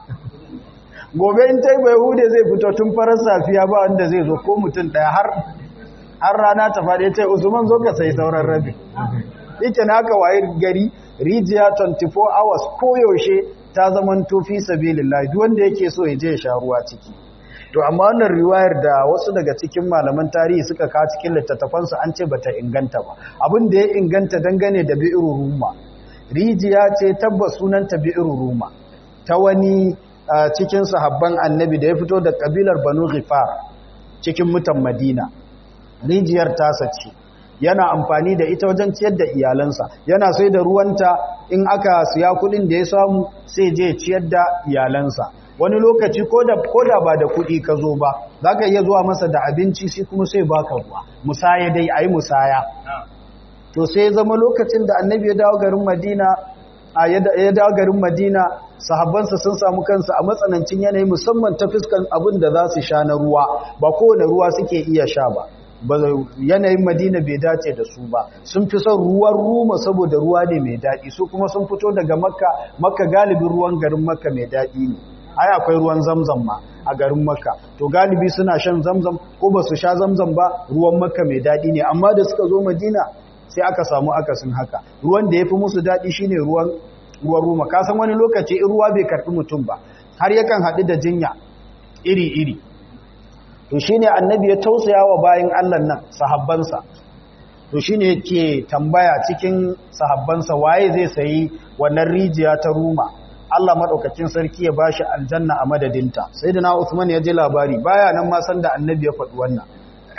S1: gobe in ta yi ba yahude zai fito tun farar safiya ba wanda zai zo ko mutum ɗaya har har rana ta faɗi ta usman zo ka sai sauran rabi yake na haka waye gari rijiya 24 hours koyaushe ta zaman tofi sabilillah duk wanda yake so ya je ya sha ruwa ciki to amma wannan riwayar da wasu daga cikin malaman tarihi suka ka cikin littattafansu an ce bata inganta ba abin da ya inganta dangane da bi'ru ruma rijiya ce tabbas sunanta bi'ru ruma ta wani cikin sahabban annabi da ya fito da kabilar banu ghifar cikin mutan madina rijiyar tasa ce yana amfani da ita wajen ciyar da iyalansa yana sai da ruwanta in aka siya kudin da ya samu sai je ciyar da iyalansa wani lokaci ko da ba da kudi ka zo ba za ka iya zuwa masa da abinci shi kuma sai baka ruwa musaya dai a yi musaya to sai zama lokacin da annabi ya dawo garin madina a ya dawo garin madina sahabbansa sun samu kansu a matsanancin yanayi musamman ta fuskan abin da za su sha na ruwa ba kowane ruwa suke iya sha ba yanayin madina bai dace da su ba sun fi son ruwan ruma saboda ruwa ne mai daɗi su kuma sun fito daga makka makka galibin ruwan garin makka mai daɗi ne ai akwai ruwan zamzam ma a garin makka to galibi suna shan zamzam ko ba su sha zamzam ba ruwan makka mai daɗi ne amma da suka zo madina sai aka samu akasin haka ruwan da ya fi musu daɗi shine ruwan ruwan ruma ka san wani lokaci in ruwa bai karɓi mutum ba har yakan haɗu da jinya iri-iri to shi ne annabi ya tausaya wa bayan Allah nan sahabbansa to shi ne ke tambaya cikin sahabbansa waye zai sayi wannan rijiya ta ruma Allah maɗaukacin sarki ya bashi aljanna a madadinta sai da na Usman ya ji labari baya nan ma san da annabi ya faɗi wannan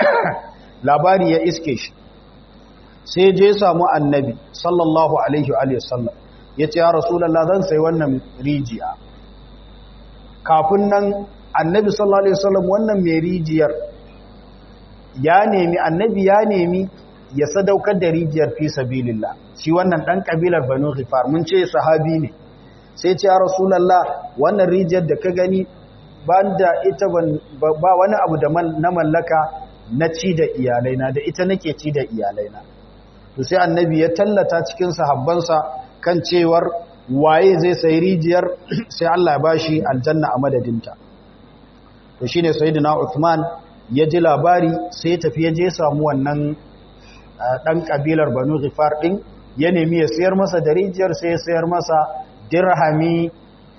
S1: labari ya iske shi sai je samu annabi sallallahu alaihi wa sallam ya ce ya rasulallah zan sayi wannan rijiya kafin nan annabi sallallahu alaihi wasallam wannan mai rijiyar ya nemi annabi ya nemi ya sadaukar da rijiyar fi sabilillah shi wannan dan kabilar banu ghifar mun ce sahabi ne sai ce ya rasulullah wannan rijiyar da ka gani banda ita ba wani abu da na mallaka na ci da iyalaina da ita nake ci da iyalaina to sai annabi ya tallata cikin sahabbansa kan cewar waye zai sayi rijiyar sai Allah ya bashi aljanna a madadinta to shine sayyidina Uthman ya ji labari sai ya tafi ya je samu wannan dan kabilar Banu Ghifar din ya nemi ya sayar masa da rijiyar sai ya sayar masa dirhami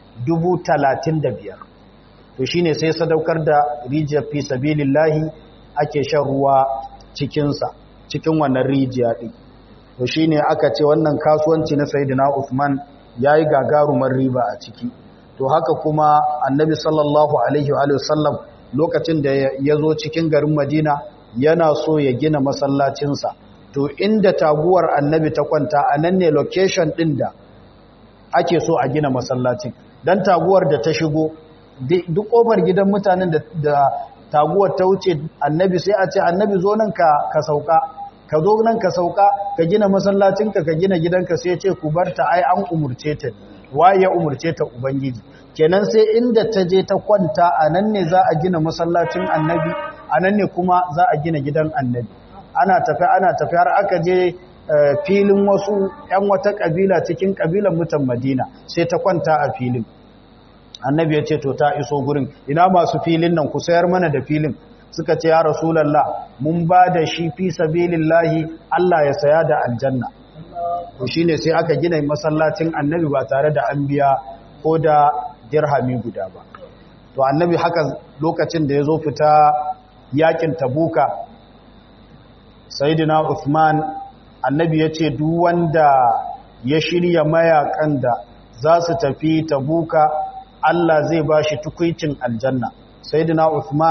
S1: 35 to shine sai sadaukar da rijiyar fi sabilillahi ake shan ruwa cikin sa cikin wannan rijiya din to shine aka ce wannan kasuwanci na sayyidina Uthman yayi gagarumar riba a ciki to haka kuma annabi sallallahu alaihi wa sallam lokacin da ya zo cikin garin madina yana so ya gina masallacinsa to inda taguwar annabi ta kwanta a nan ne location ɗin da ake so a gina masallacin don taguwar da ta shigo duk ƙofar gidan mutanen da taguwar ta wuce annabi sai a ce annabi zo nan ka sauka ka zo nan ka sauka ka gina masallacinka ka gina gidanka sai ce ku bar ta ai an umurce ta waye ya umurce ta ubangiji kenan sai inda ta je ta kwanta a nan ne za a gina masallacin annabi a nan ne kuma za a gina gidan annabi ana tafi ana tafi har aka je filin wasu 'yan wata kabila cikin kabilan mutan madina sai ta kwanta a filin annabi ya ce to ta iso gurin ina masu filin nan ku sayar mana da filin suka ce ya rasulallah mun ba da shi fi sabilillahi Allah ya saya da aljanna to shine sai aka gina masallacin annabi ba tare da an biya ko da dirhami guda ba to annabi haka lokacin da ya zo fita yakin tabuka sayyidina Uthman annabi ya ce duk wanda ya shirya mayakan da za su tafi tabuka Allah zai ba shi tukwicin aljanna sayyidina Uthman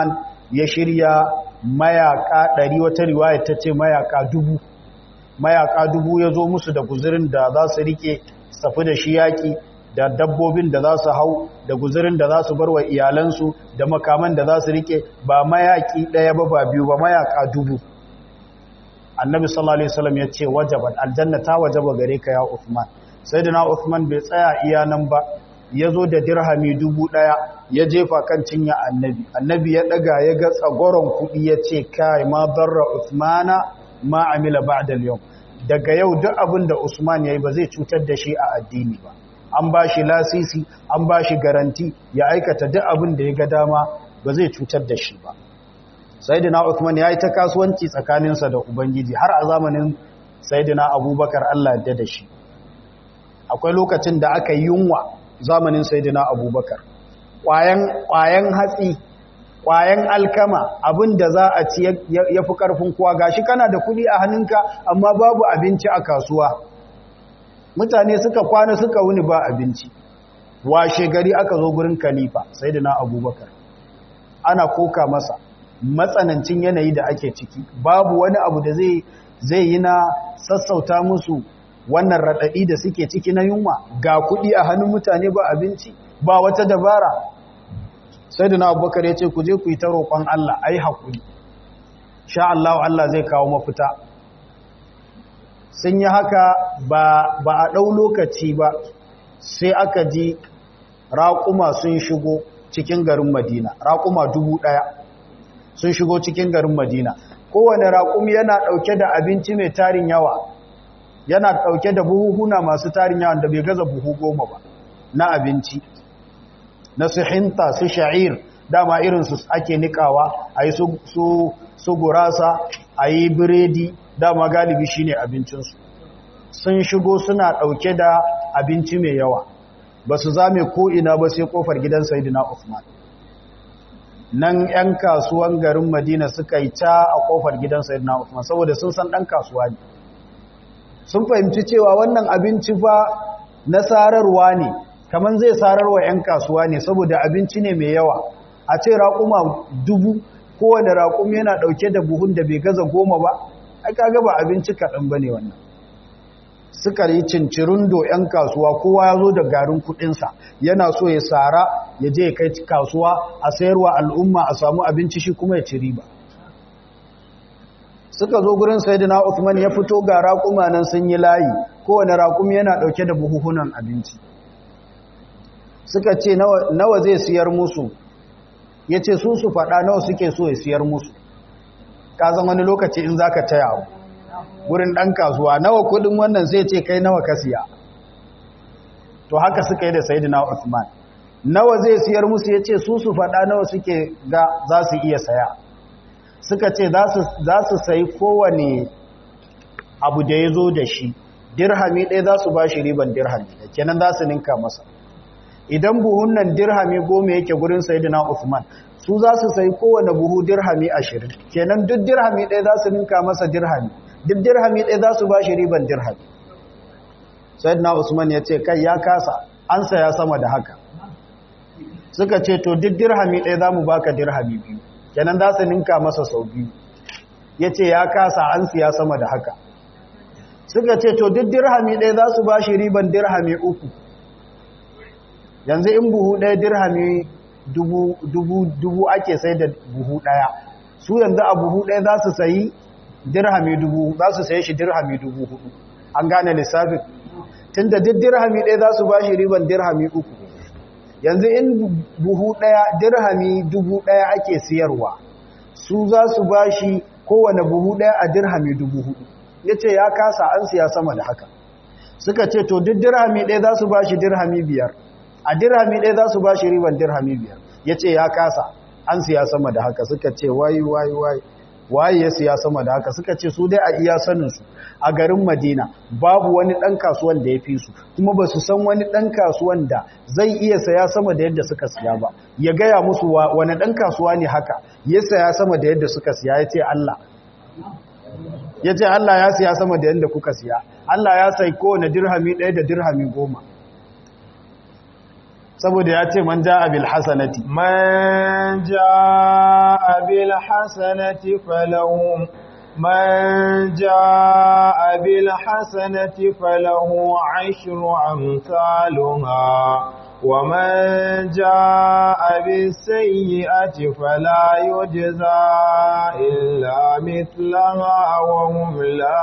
S1: ya shirya mayaka ɗari wata riwaya ta ce mayaka dubu mayaka dubu ya zo musu da guzurin da za su rike safi da shi yaƙi da dabbobin da za su hau da guzurin da za su bar wa iyalansu da makaman da za su rike ba mayaki ɗaya ba ba biyu ba mayaka dubu annabi sallallahu alaihi wasallam ya ce wajaban aljanna ta wajaba gare ka ya Uthman sayyidina Uthman bai tsaya iya nan ba ya zo da dirhami dubu ɗaya ya jefa kan cinya annabi annabi ya ɗaga ya ga tsagoron kuɗi ya ce kai ma barra Uthmana ma amila ba'da al-yawm daga yau duk abin da Usman yayi ba zai cutar da shi a addini ba an ba shi lasisi an ba shi garanti ya aikata duk abin da ya ga dama ba zai cutar da shi ba sayyidina Uthman yayi ta kasuwanci tsakaninsa da ubangiji har a zamanin sayyidina Abubakar Allah ya da shi akwai lokacin da aka yi yunwa zamanin sayyidina Abubakar ƙwayan ƙwayan hatsi ƙwayan alkama abin da za a ci ya fi ƙarfin kowa gashi kana da kuɗi a hannunka amma babu abinci a kasuwa mutane suka kwana suka wuni ba abinci washe gari aka zo gurin kalifa sai da na abubakar ana koka masa matsanancin yanayi da ake ciki babu wani abu da zai yi na sassauta musu wannan raɗaɗi da suke ciki na yunwa ga kuɗi a hannun mutane ba abinci ba wata dabara sai da na abubakar ya ce ku je ku yi ta roƙon Allah a yi haƙuri sha Allah Allah zai kawo mafita sun yi haka ba a ɗau lokaci ba sai aka ji raƙuma sun shigo cikin garin madina raƙuma dubu ɗaya sun shigo cikin garin madina kowane raƙumi yana ɗauke da abinci mai tarin yawa yana ɗauke da buhuhuna masu tarin yawa da bai gaza buhu goma ba na abinci na su hinta su sha'ir dama irinsu ake nikawa a yi su gurasa a yi biredi dama galibi shine abincinsu sun shigo suna ɗauke da abinci mai yawa ba su zame ko'ina ba sai ƙofar gidan Saidina Usman. nan 'yan kasuwan garin madina suka yi ta a ƙofar gidan Saidina Usman saboda sun san ɗan kasuwa ne sun fahimci cewa wannan abinci fa na sararwa ne kamar zai sararwa 'yan kasuwa ne saboda abinci ne mai yawa a ce raƙuma dubu kowane raƙum yana ɗauke da buhun da bai gaza goma ba ai kaga ba abinci kaɗan ba ne wannan suka yi cincirundo 'yan kasuwa kowa ya zo da garin kuɗinsa yana so ya sara ya je ya kai kasuwa a sayarwa al'umma a samu abinci shi kuma ya ci riba suka zo gurin sayidina Uthman ya fito ga raƙuma nan sun yi layi kowane raƙumi yana ɗauke da buhuhunan abinci suka ce nawa zai siyar musu ya ce su su faɗa nawa suke so ya siyar musu ƙazan wani lokaci in za ka taya abu wurin ɗan kasuwa nawa kuɗin wannan sai ce kai nawa ka siya to haka suka yi da sayidina Uthman nawa zai siyar musu ya ce su su faɗa nawa suke ga za su iya saya suka ce za su sayi kowane abu da ya zo da shi dirhami ɗaya za su ba shi riban dirhami kenan za su ninka masa idan buhun nan dirhami goma yake gurin sayidina Uthman su za su sayi kowane buhu dirhami ashirin kenan duk dirhami ɗaya za su ninka masa dirhami duk dirhami ɗaya za su ba shi riban dirhami sayidina Usman ya ce kai ya kasa an saya sama da haka suka ce to duk dirhami ɗaya za mu baka dirhami biyu kenan za su ninka masa sau biyu ya ce ya kasa an siya sama da haka suka ce to duk dirhami ɗaya za su ba shi riban dirhami uku yanzu in buhu ɗaya dirhami dubu ake sai da buhu ɗaya su yanzu a buhu ɗaya za su sayi dirhami dubu za su sayi shi dirhami dubu hudu an gane lissafin tun da duk dirhami ɗaya za su ba shi riban dirhami uku yanzu in buhu ɗaya dirhami dubu ɗaya ake siyarwa su za su ba shi kowane buhu ɗaya a dirhami dubu hudu ya ce ya kasa an siya sama da haka suka ce to duk dirhami ɗaya za su ba shi dirhami biyar a dirhami ɗaya za su ba shi riban dirhami biyar ya ce ya kasa an siya sama da haka suka ce wayi wayi wayi waye ya siya sama da haka suka ce su dai a iya saninsu a garin madina babu wani ɗan kasuwan da ya fi su kuma ba su san wani ɗan kasuwan da zai iya saya sama da yadda suka siya ba ya gaya musu wani ɗan kasuwa ne haka ya saya sama da yadda suka siya ya ce Allah ya ce Allah ya siya sama da yadda kuka siya Allah ya sai kowane dirhami ɗaya da dirhami goma saboda ya ce man ja'a bil hasanati
S2: man ja'a bil hasanati falahu man ja'a bil hasanati falahu ashru amsalha ومن جاء بالسيئة فلا يجزى إلا مثلها وهم لا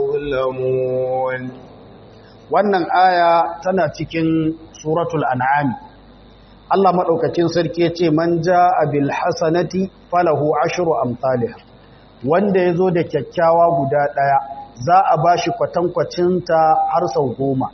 S2: يظلمون
S1: wannan aya tana cikin suratul an'am Allah madaukakin sarki yace man jaa bil hasanati falahu ashru amsalha wanda yazo da kyakkyawa guda daya za a bashi kwatankwacin ta har sau goma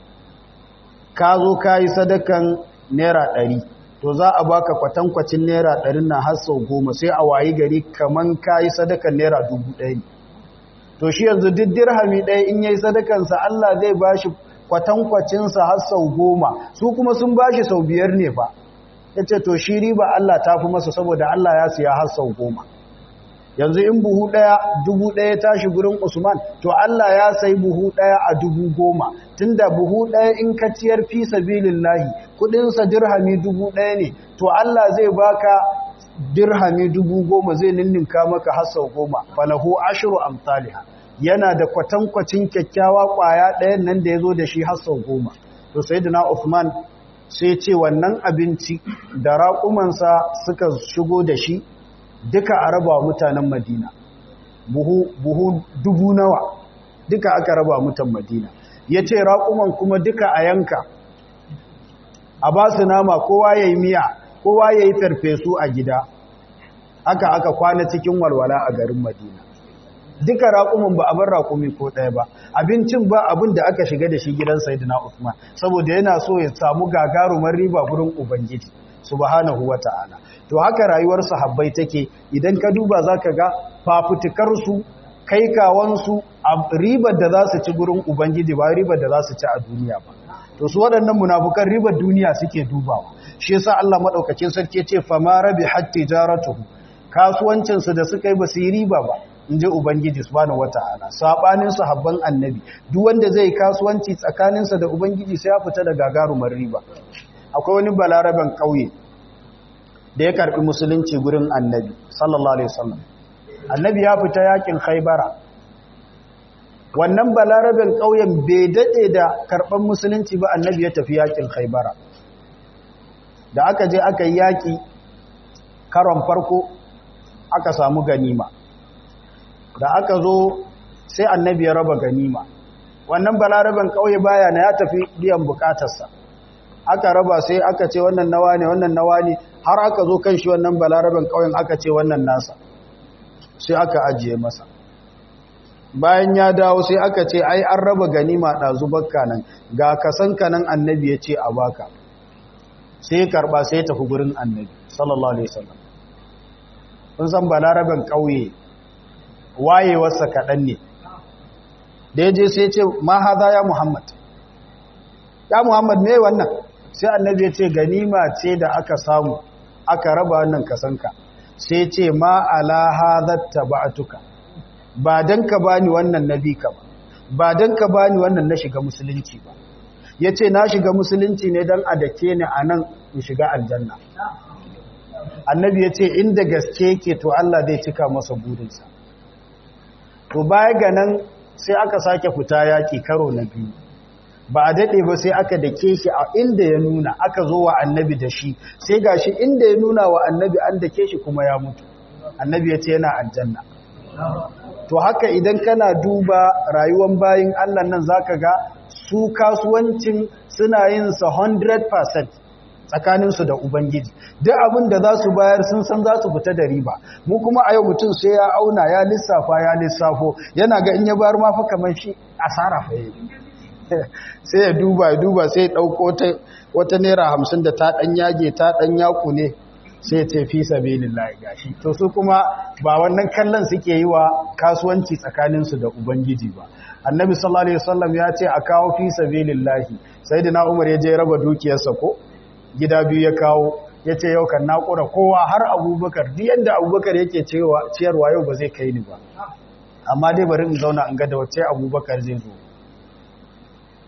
S1: ka zo ka yi sadakan naira ɗari to za a baka kwatankwacin naira ɗarin na har sau goma sai a wayi gari kaman ka yi sadakan naira dubu ɗaya ne to shi yanzu duk dirhami ɗaya in yayi sadakansa Allah zai ba shi kwatankwacinsa har sau goma su kuma sun ba shi sau biyar ne fa ya ce to shi riba Allah ta fi masa saboda Allah ya siya har sau goma yanzu in buhu ɗaya dubu ɗaya tashi gurin usman to Allah ya sai buhu ɗaya a dubu goma tunda buhu ɗaya in ka ciyar fi sabilillahi kuɗinsa dirhami dubu ɗaya ne to Allah zai baka dirhami dubu goma zai ninninka maka har sau goma falahu ashru amsalha yana da kwatankwacin kyakkyawa ƙwaya ɗayan nan da ya zo da shi har sau goma to sayyidina Uthman sai ce wannan abinci da raƙumansa suka shigo da shi duka a raba mutanen madina buhu, buhu dubu nawa duka aka raba mutan madina ya ce raƙuman kuma duka a yanka a ba su nama kowa ya yi miya kowa ya yi farfesu a gida aka aka kwana cikin walwala a garin madina duka raƙuman ba a bar raƙumi ko ɗaya ba abincin ba abin da aka shiga da shi gidan saidina usman saboda yana so ya samu gagarumar riba gurin ubangiji subhanahu wa ta'ala to haka rayuwar sahabbai take idan ka duba zaka ga fafutukarsu kai kawansu ribar da za su ci gurin ubangiji ba ribar da za su ci a duniya ba to su waɗannan munafukan ribar duniya suke dubawa shi yasa Allah madaukakin sarki ya ce fama rabi hatta jaratuhu kasuwancin su da suka yi ba su yi riba ba inji ubangiji subhanahu wataala sabanin sahabban annabi duk wanda zai kasuwanci tsakaninsa da ubangiji sai ya fita da gagarumar riba akwai wani balaraben kauye da ya karbi musulunci gurin annabi sallallahu alaihi wasallam annabi ya fita yakin khaybara wannan balaraben kauyen bai dade da karban musulunci ba annabi ya tafi yakin khaybara da aka je aka yi yaki karon farko aka samu ganima da aka zo sai annabi ya raba ganima wannan balaraben kauye baya na ya tafi biyan bukatarsa aka raba sai aka ce wannan nawa ne wannan nawa ne har aka zo kan shi wannan balaraben kauyen aka ce wannan nasa sai aka ajiye masa bayan ya dawo sai aka ce ai an raba ganima ɗazu bakka nan ga kasanka nan annabi ya ce a baka sai ya karɓa sai ya tafi gurin annabi sallallahu alaihi wasallam kun san balaraben kauye wayewarsa kaɗan ne da ya je sai ce ma haza ya muhammad ya muhammad me wannan sai annabi ya ce ganima ce da aka samu aka raba wannan kasanka sai ce ma ala hadhatta ba'tuka ba dan ka bani wannan nabi ka ba ba dan ka bani wannan na shiga musulunci ba yace na shiga musulunci ne dan a dake ni anan in shiga aljanna annabi yace inda gaske yake to Allah zai cika masa burinsa to baya ga nan sai aka sake fita yaki karo na biyu ba a daɗe ba sai aka dake shi a inda ya nuna aka zo wa annabi da shi sai ga shi inda ya nuna wa annabi an dake shi kuma ya mutu annabi ya ce yana aljanna to haka idan kana duba rayuwar bayin allah nan zaka ga su kasuwancin suna yin sa 100% tsakaninsu da ubangiji duk abin da za su bayar sun san za su fita da riba mu kuma a yau mutum sai ya auna ya lissafa ya lissafo yana ga in ya bayar ma fa kamar shi asara fa yi sai ya duba ya duba sai ya ɗauko wata naira hamsin da ta ɗan yage ta ɗan yaku ne sai ya ce fi sabilin layi gashi to su kuma ba wannan kallon suke yi wa kasuwanci tsakaninsu da ubangiji ba annabi sallallahu alaihi wasallam ya ce a kawo fi sabilin lahi sai da umar ya je raba dukiyarsa ko gida biyu ya kawo ya ce yau kan naƙura kowa har abubakar duk yadda abubakar yake ciyarwa yau ba zai kai ni ba amma dai bari in zauna in ga da wacce abubakar zai zo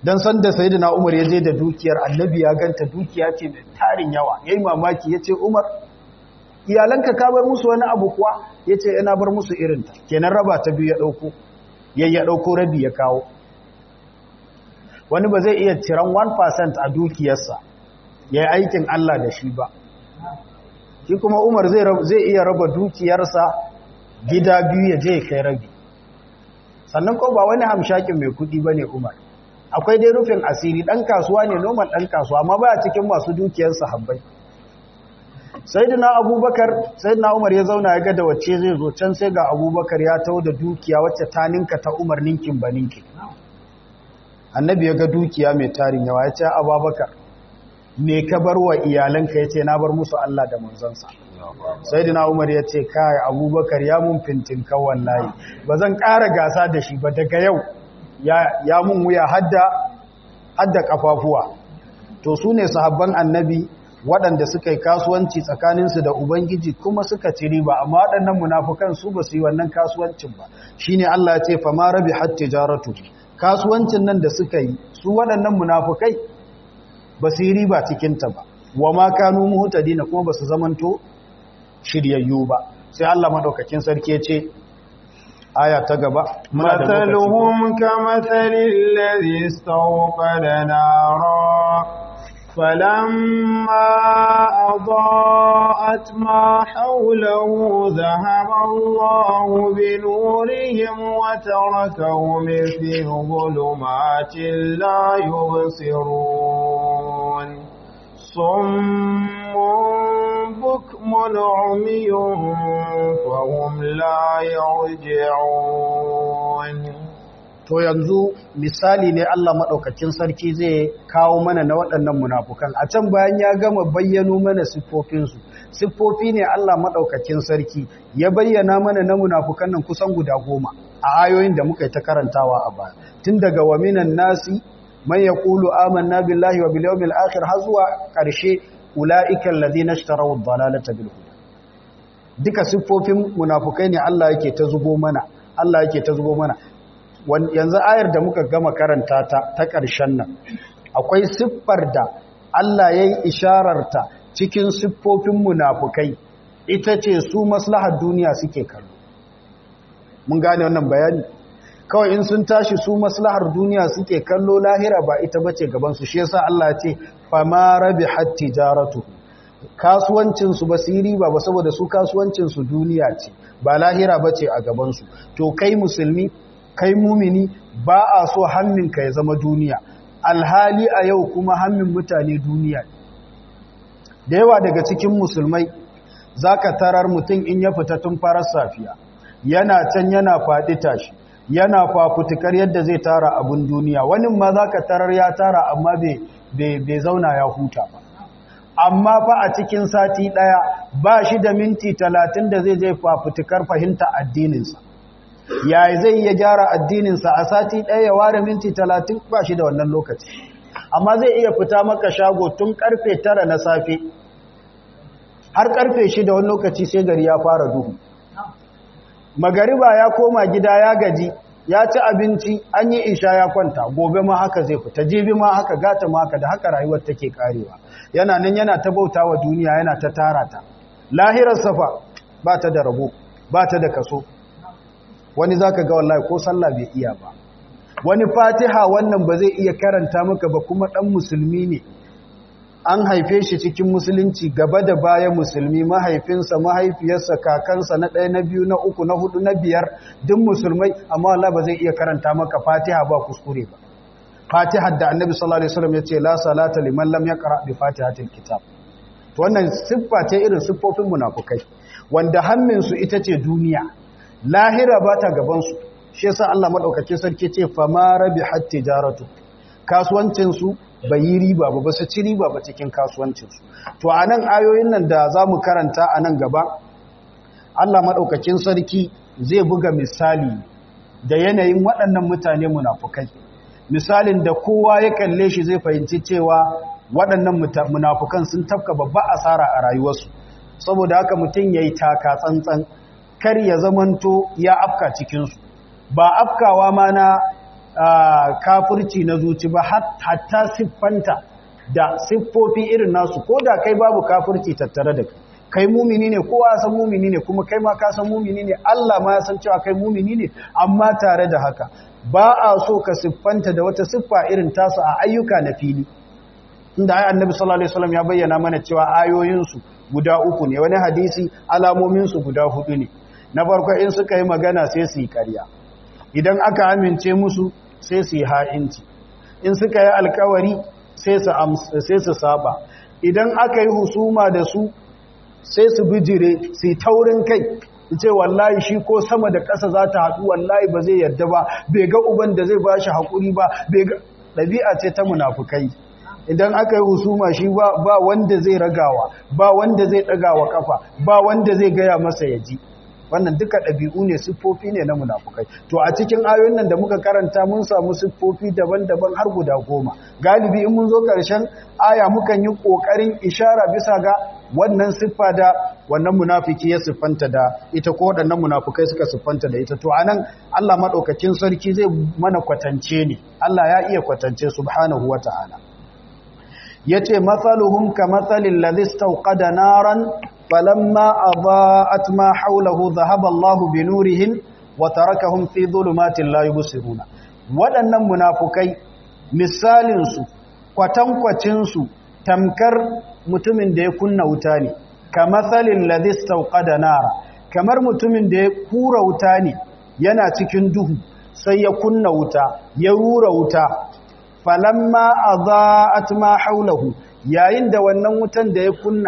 S1: dan san da sayyidina Umar ya je da dukiyar annabi ya ganta dukiya ce mai tarin yawa yayi mamaki yace Umar iyalanka ka bar musu wani abu kuwa yace ina bar musu irin ta kenan raba ta biyu ya dauko yayi ya dauko rabi ya kawo wani ba zai iya ciran 1% a dukiyarsa yayi aikin Allah da shi ba shi kuma Umar zai zai iya raba dukiyarsa gida biyu ya je kai rabi sannan ko ba wani hamshakin mai kudi bane Umar akwai dai rufin asiri dan kasuwa ne normal dan kasuwa amma baya cikin masu dukiyar sahabbai sayyidina abubakar sayyidina umar ya zauna ya ga da wacce zai zo can sai ga abubakar ya tawo da dukiya wacce ta ninka ta umar ninkin ba ninkin annabi ya ga dukiya mai tarin yawa ya ce abubakar me ka bar wa iyalanka ya ce na bar musu Allah da manzansa sayyidina umar ya ce kai abubakar ya mun fintin kan wallahi ba zan ƙara gasa da shi ba daga yau ya mun wuya hadda hadda kafafuwa to su ne sahabban annabi waɗanda suka yi kasuwanci tsakaninsu da ubangiji kuma suka ci riba amma waɗannan munafukan su ba su yi wannan kasuwancin ba shine Allah ya ce fa ma rabi hat tijaratu kasuwancin nan da suka yi su waɗannan munafukai ba su yi riba cikin ta ba wa ma kanu muhtadina kuma ba su zamanto shiryayyu ba sai Allah madaukakin sarki ya ce aya ta gaba
S2: مثلهم كمثل الذي استوقد نارا فلما أضاءت ما حوله ذهب الله بنورهم وتركهم في ظلمات لا يبصرون صم بكم عمي فهم لا يرجعون
S1: to yanzu misali ne Allah maɗaukakin sarki zai kawo mana na waɗannan munafukan a can bayan ya gama bayyano mana siffofinsu siffofi ne Allah maɗaukakin sarki ya bayyana mana na munafukan nan kusan guda goma a ayoyin da muka yi ta karantawa a baya tun daga wa minan nasi man yaqulu amanna billahi wa bil yawmil akhir har zuwa ƙarshe ulaika alladhina ishtaraw ad-dalalata bil huda duka siffofin munafukai ne Allah yake ta zubo mana Allah yake ta zubo mana yanzu ayar da muka gama karanta ta ta ƙarshen nan akwai siffar da Allah ya yi ishararta cikin siffofin munafukai ita ce su maslahar duniya suke kallo mun gane wannan bayani kawai in sun tashi su maslahar duniya suke kallo lahira ba ita bace gabansu shi yasa Allah ya ce fama rabihat tijaratu kasuwancin su ba su yi riba ba saboda su kasuwancin su duniya ce ba lahira bace a gabansu to kai musulmi kai mumini ba a so hannunka ya zama duniya alhali a yau kuma hannun mutane duniya da yawa daga cikin musulmai za ka tarar mutum in ya fita tun farar safiya yana can yana faɗi tashi yana fafutukar yadda zai tara abin duniya wani ma za ka tarar ya tara amma bai zauna ya huta ba amma fa a cikin sati ɗaya ba shi da minti talatin da zai je fafutukar fahimta addininsa ya zai iya gyara addininsa a sati ɗaya ya ware minti talatin ba shi da wannan lokaci amma zai iya fita maka shago tun karfe tara na safe har karfe shida wani lokaci sai gari ya fara duhu magariba ya koma gida ya gaji ya ci abinci an yi isha ya kwanta gobe ma haka zai fita jibi ma haka gata ma haka da haka rayuwar take karewa yana nan yana ta bauta wa duniya yana ta tara ta lahirar safa ba ta da rabo ba ta da kaso wani zaka ga wallahi ko sallah bai iya ba wani fatiha wannan ba zai iya karanta maka ba kuma dan musulmi ne an haife shi cikin musulunci gaba da baya musulmi mahaifinsa mahaifiyarsa kakansa na ɗaya na biyu na uku na hudu na biyar duk musulmai amma Allah ba zai iya karanta maka fatiha ba kuskure ba fatiha da annabi sallallahu alaihi wasallam yace la salata liman lam yaqra bi fatihatil kitab to wannan siffa ce irin siffofin munafukai wanda hammin su ita ce duniya lahira ba ta gaban su shi yasa Allah madaukakin sarki ce fa ma rabihat tijaratu kasuwancin su bai yi riba ba ba su ci riba ba cikin kasuwancinsu to a nan ayoyin nan da za mu karanta a nan gaba allah maɗaukakin sarki zai buga misali da yanayin waɗannan mutane munafukai misalin da kowa ya kalle shi zai fahimci cewa waɗannan munafukan sun tafka babba asara a rayuwarsu saboda haka mutum ya yi taka tsantsan kar ya zamanto ya afka cikinsu ba afkawa ma na kafirci na zuci ba hatta siffanta da siffofi irin nasu ko da kai babu kafirci tattare da kai kai mumini ne kowa ya san mumini ne kuma kai ma ka san mumini ne Allah ma ya san cewa kai mumini ne amma tare da haka ba a so ka siffanta da wata siffa irin tasu a ayyuka na fili inda ai annabi sallallahu alaihi wasallam ya bayyana mana cewa ayoyinsu guda uku ne wani hadisi alamomin su guda hudu ne na farko in suka yi magana sai su yi ƙarya idan aka amince musu sai su yi ha'inci in suka yi alkawari sai su sai su saba idan aka yi husuma da su sai su bijire su yi taurin kai ce wallahi shi ko sama da ƙasa za ta haɗu wallahi ba zai yarda ba bai ga uban da zai ba shi haƙuri ba bai ga ɗabi'a ce ta munafukai idan aka yi husuma shi ba wanda zai ragawa ba wanda zai ɗagawa ƙafa ba wanda zai gaya masa ya ji wannan duka ɗabi'u ne siffofi ne na munafukai to a cikin ayoyin nan da muka karanta mun samu siffofi daban-daban har guda goma galibi in mun zo ƙarshen aya mukan yi ƙoƙarin ishara bisa ga wannan siffa da wannan munafiki ya siffanta da ita ko waɗannan munafukai suka siffanta da ita to anan Allah madaukakin sarki zai mana kwatance ne Allah ya iya kwatance subhanahu wata'ala yace mathaluhum kamathalil ladhi istawqada naran falamma adaa'at ma hawlahu dhahaba Allahu binurihim wa tarakahum fi dhulumatin la yubsiruna waɗannan munafukai misalin su kwatankwacin su tamkar mutumin da ya kunna wuta ne kamathalil ladhi istawqada nara kamar mutumin da ya kura wuta ne yana cikin duhu sai ya kunna wuta ya rura wuta falamma adaa'at ma hawlahu yayin da wannan wutan da ya kunna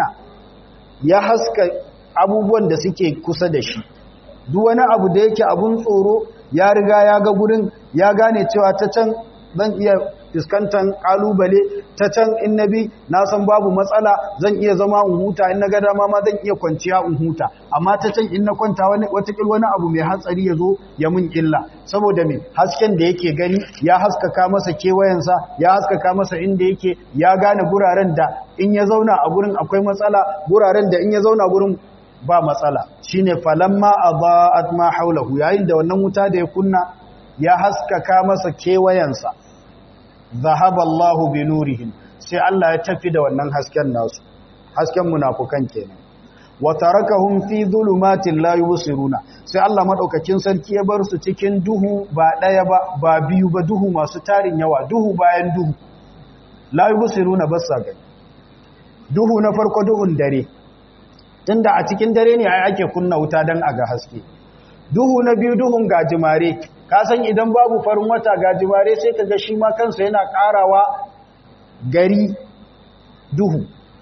S1: ya haska abubuwan da suke kusa da shi duk wani abu da yake abun tsoro ya riga ya ga gurin ya gane cewa ta can zan iya fuskantar kalubale ta can in nabi na san babu matsala zan iya zama in huta in na ga dama ma zan iya kwanciya in huta amma ta can in na kwanta wani watakil wani abu mai hatsari ya zo ya mun illa saboda me hasken da yake gani ya haskaka masa kewayensa ya haskaka masa inda yake ya gane guraren da in ya zauna a gurin akwai matsala guraren da in ya zauna gurin ba matsala shine falamma adaat ma haulahu yayin da wannan wuta da ya kunna ya haskaka masa kewayensa zahaba Allahu bi nurihim sai Allah ya tafi da wannan hasken nasu hasken munafukan kenan wa tarakahum fi dhulumatin la yubsiruna sai Allah madaukakin sarki ya bar su cikin duhu ba daya ba ba biyu ba duhu masu tarin yawa duhu bayan duhu la yubsiruna basa gani duhu na farko duhun dare tunda a cikin dare ne ai ake kunna wuta dan aga haske duhu na biyu duhun gajimare ka san idan babu farin wata gajimare sai ka ga shi ma kansa yana karawa gari duhu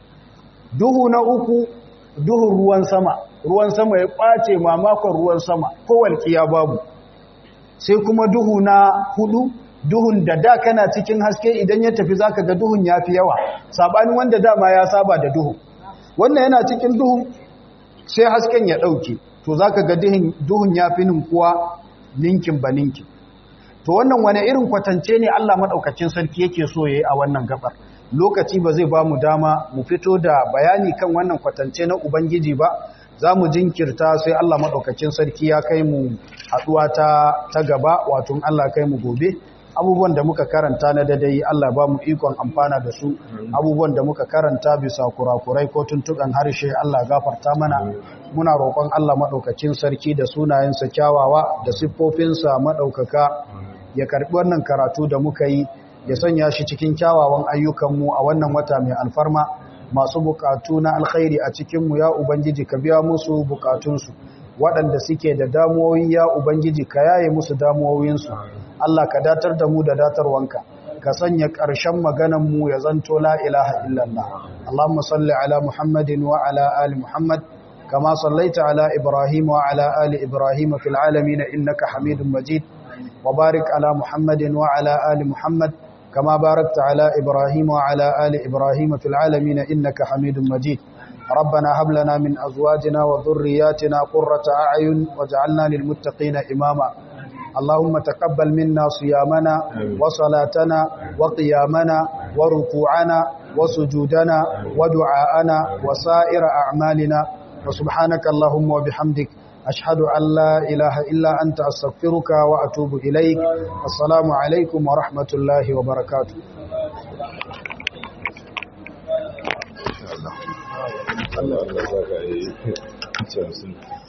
S1: duhu na uku duhun ruwan sama ruwan sama ya ɓace mamakon ruwan sama ko walƙiya babu sai kuma duhu na hudu duhun da da kana cikin haske idan ya tafi zaka ga duhun ya fi yawa saɓanin wanda dama ya saba da duhu wannan yana cikin duhu sai hasken ya ɗauke to zaka ga duhun ya fi ninkuwa ninkin ba ninkin to wannan wani irin kwatance ne Allah maɗaukacin sarki yake so ya yi a wannan gabar lokaci ba zai ba mu dama mu fito da bayani kan wannan kwatance na Ubangiji ba za mu jinkirta sai Allah maɗaukacin sarki ya kai mu haɗuwa ta, ta gaba wato Allah kai mu gobe abubuwan da muka karanta na dadai Allah ba mu ikon amfana da su abubuwan da muka karanta bisa kurakurai ko tuntuɓen harshe Allah gafarta mana muna roƙon Allah maɗaukacin sarki da sunayensa kyawawa da siffofinsa maɗaukaka ya karɓi wannan karatu da muka yi ya sanya shi cikin kyawawan ayyukanmu a wannan wata mai alfarma masu bukatu na alkhairi a cikinmu ya ubangiji ka biya musu bukatunsu waɗanda suke da damuwoyi ya ubangiji ka yaye musu damuwoyinsu Allah ka datar da mu da datarwanka ka sanya ƙarshen maganarmu ya zanto la ilaha illallah Allahumma salli ala Muhammadin wa ala ali Muhammad kama sallaita ala Ibrahim wa ala ali Ibrahim fil alamin innaka Hamidum Majid wa barik ala Muhammadin wa ala ali Muhammad كما باركت على إبراهيم وعلى آل إبراهيم في العالمين إنك حميد مجيد ربنا هب لنا من أزواجنا وذرياتنا قرة أعين وجعلنا للمتقين إماما اللهم تقبل منا صيامنا وصلاتنا وقيامنا وركوعنا وسجودنا ودعاءنا وسائر أعمالنا وسبحانك اللهم وبحمدك أشهد أن لا إله إلا أنت أستغفرك وأتوب إليك السلام عليكم ورحمة الله وبركاته
S3: Allah Allah za ka yi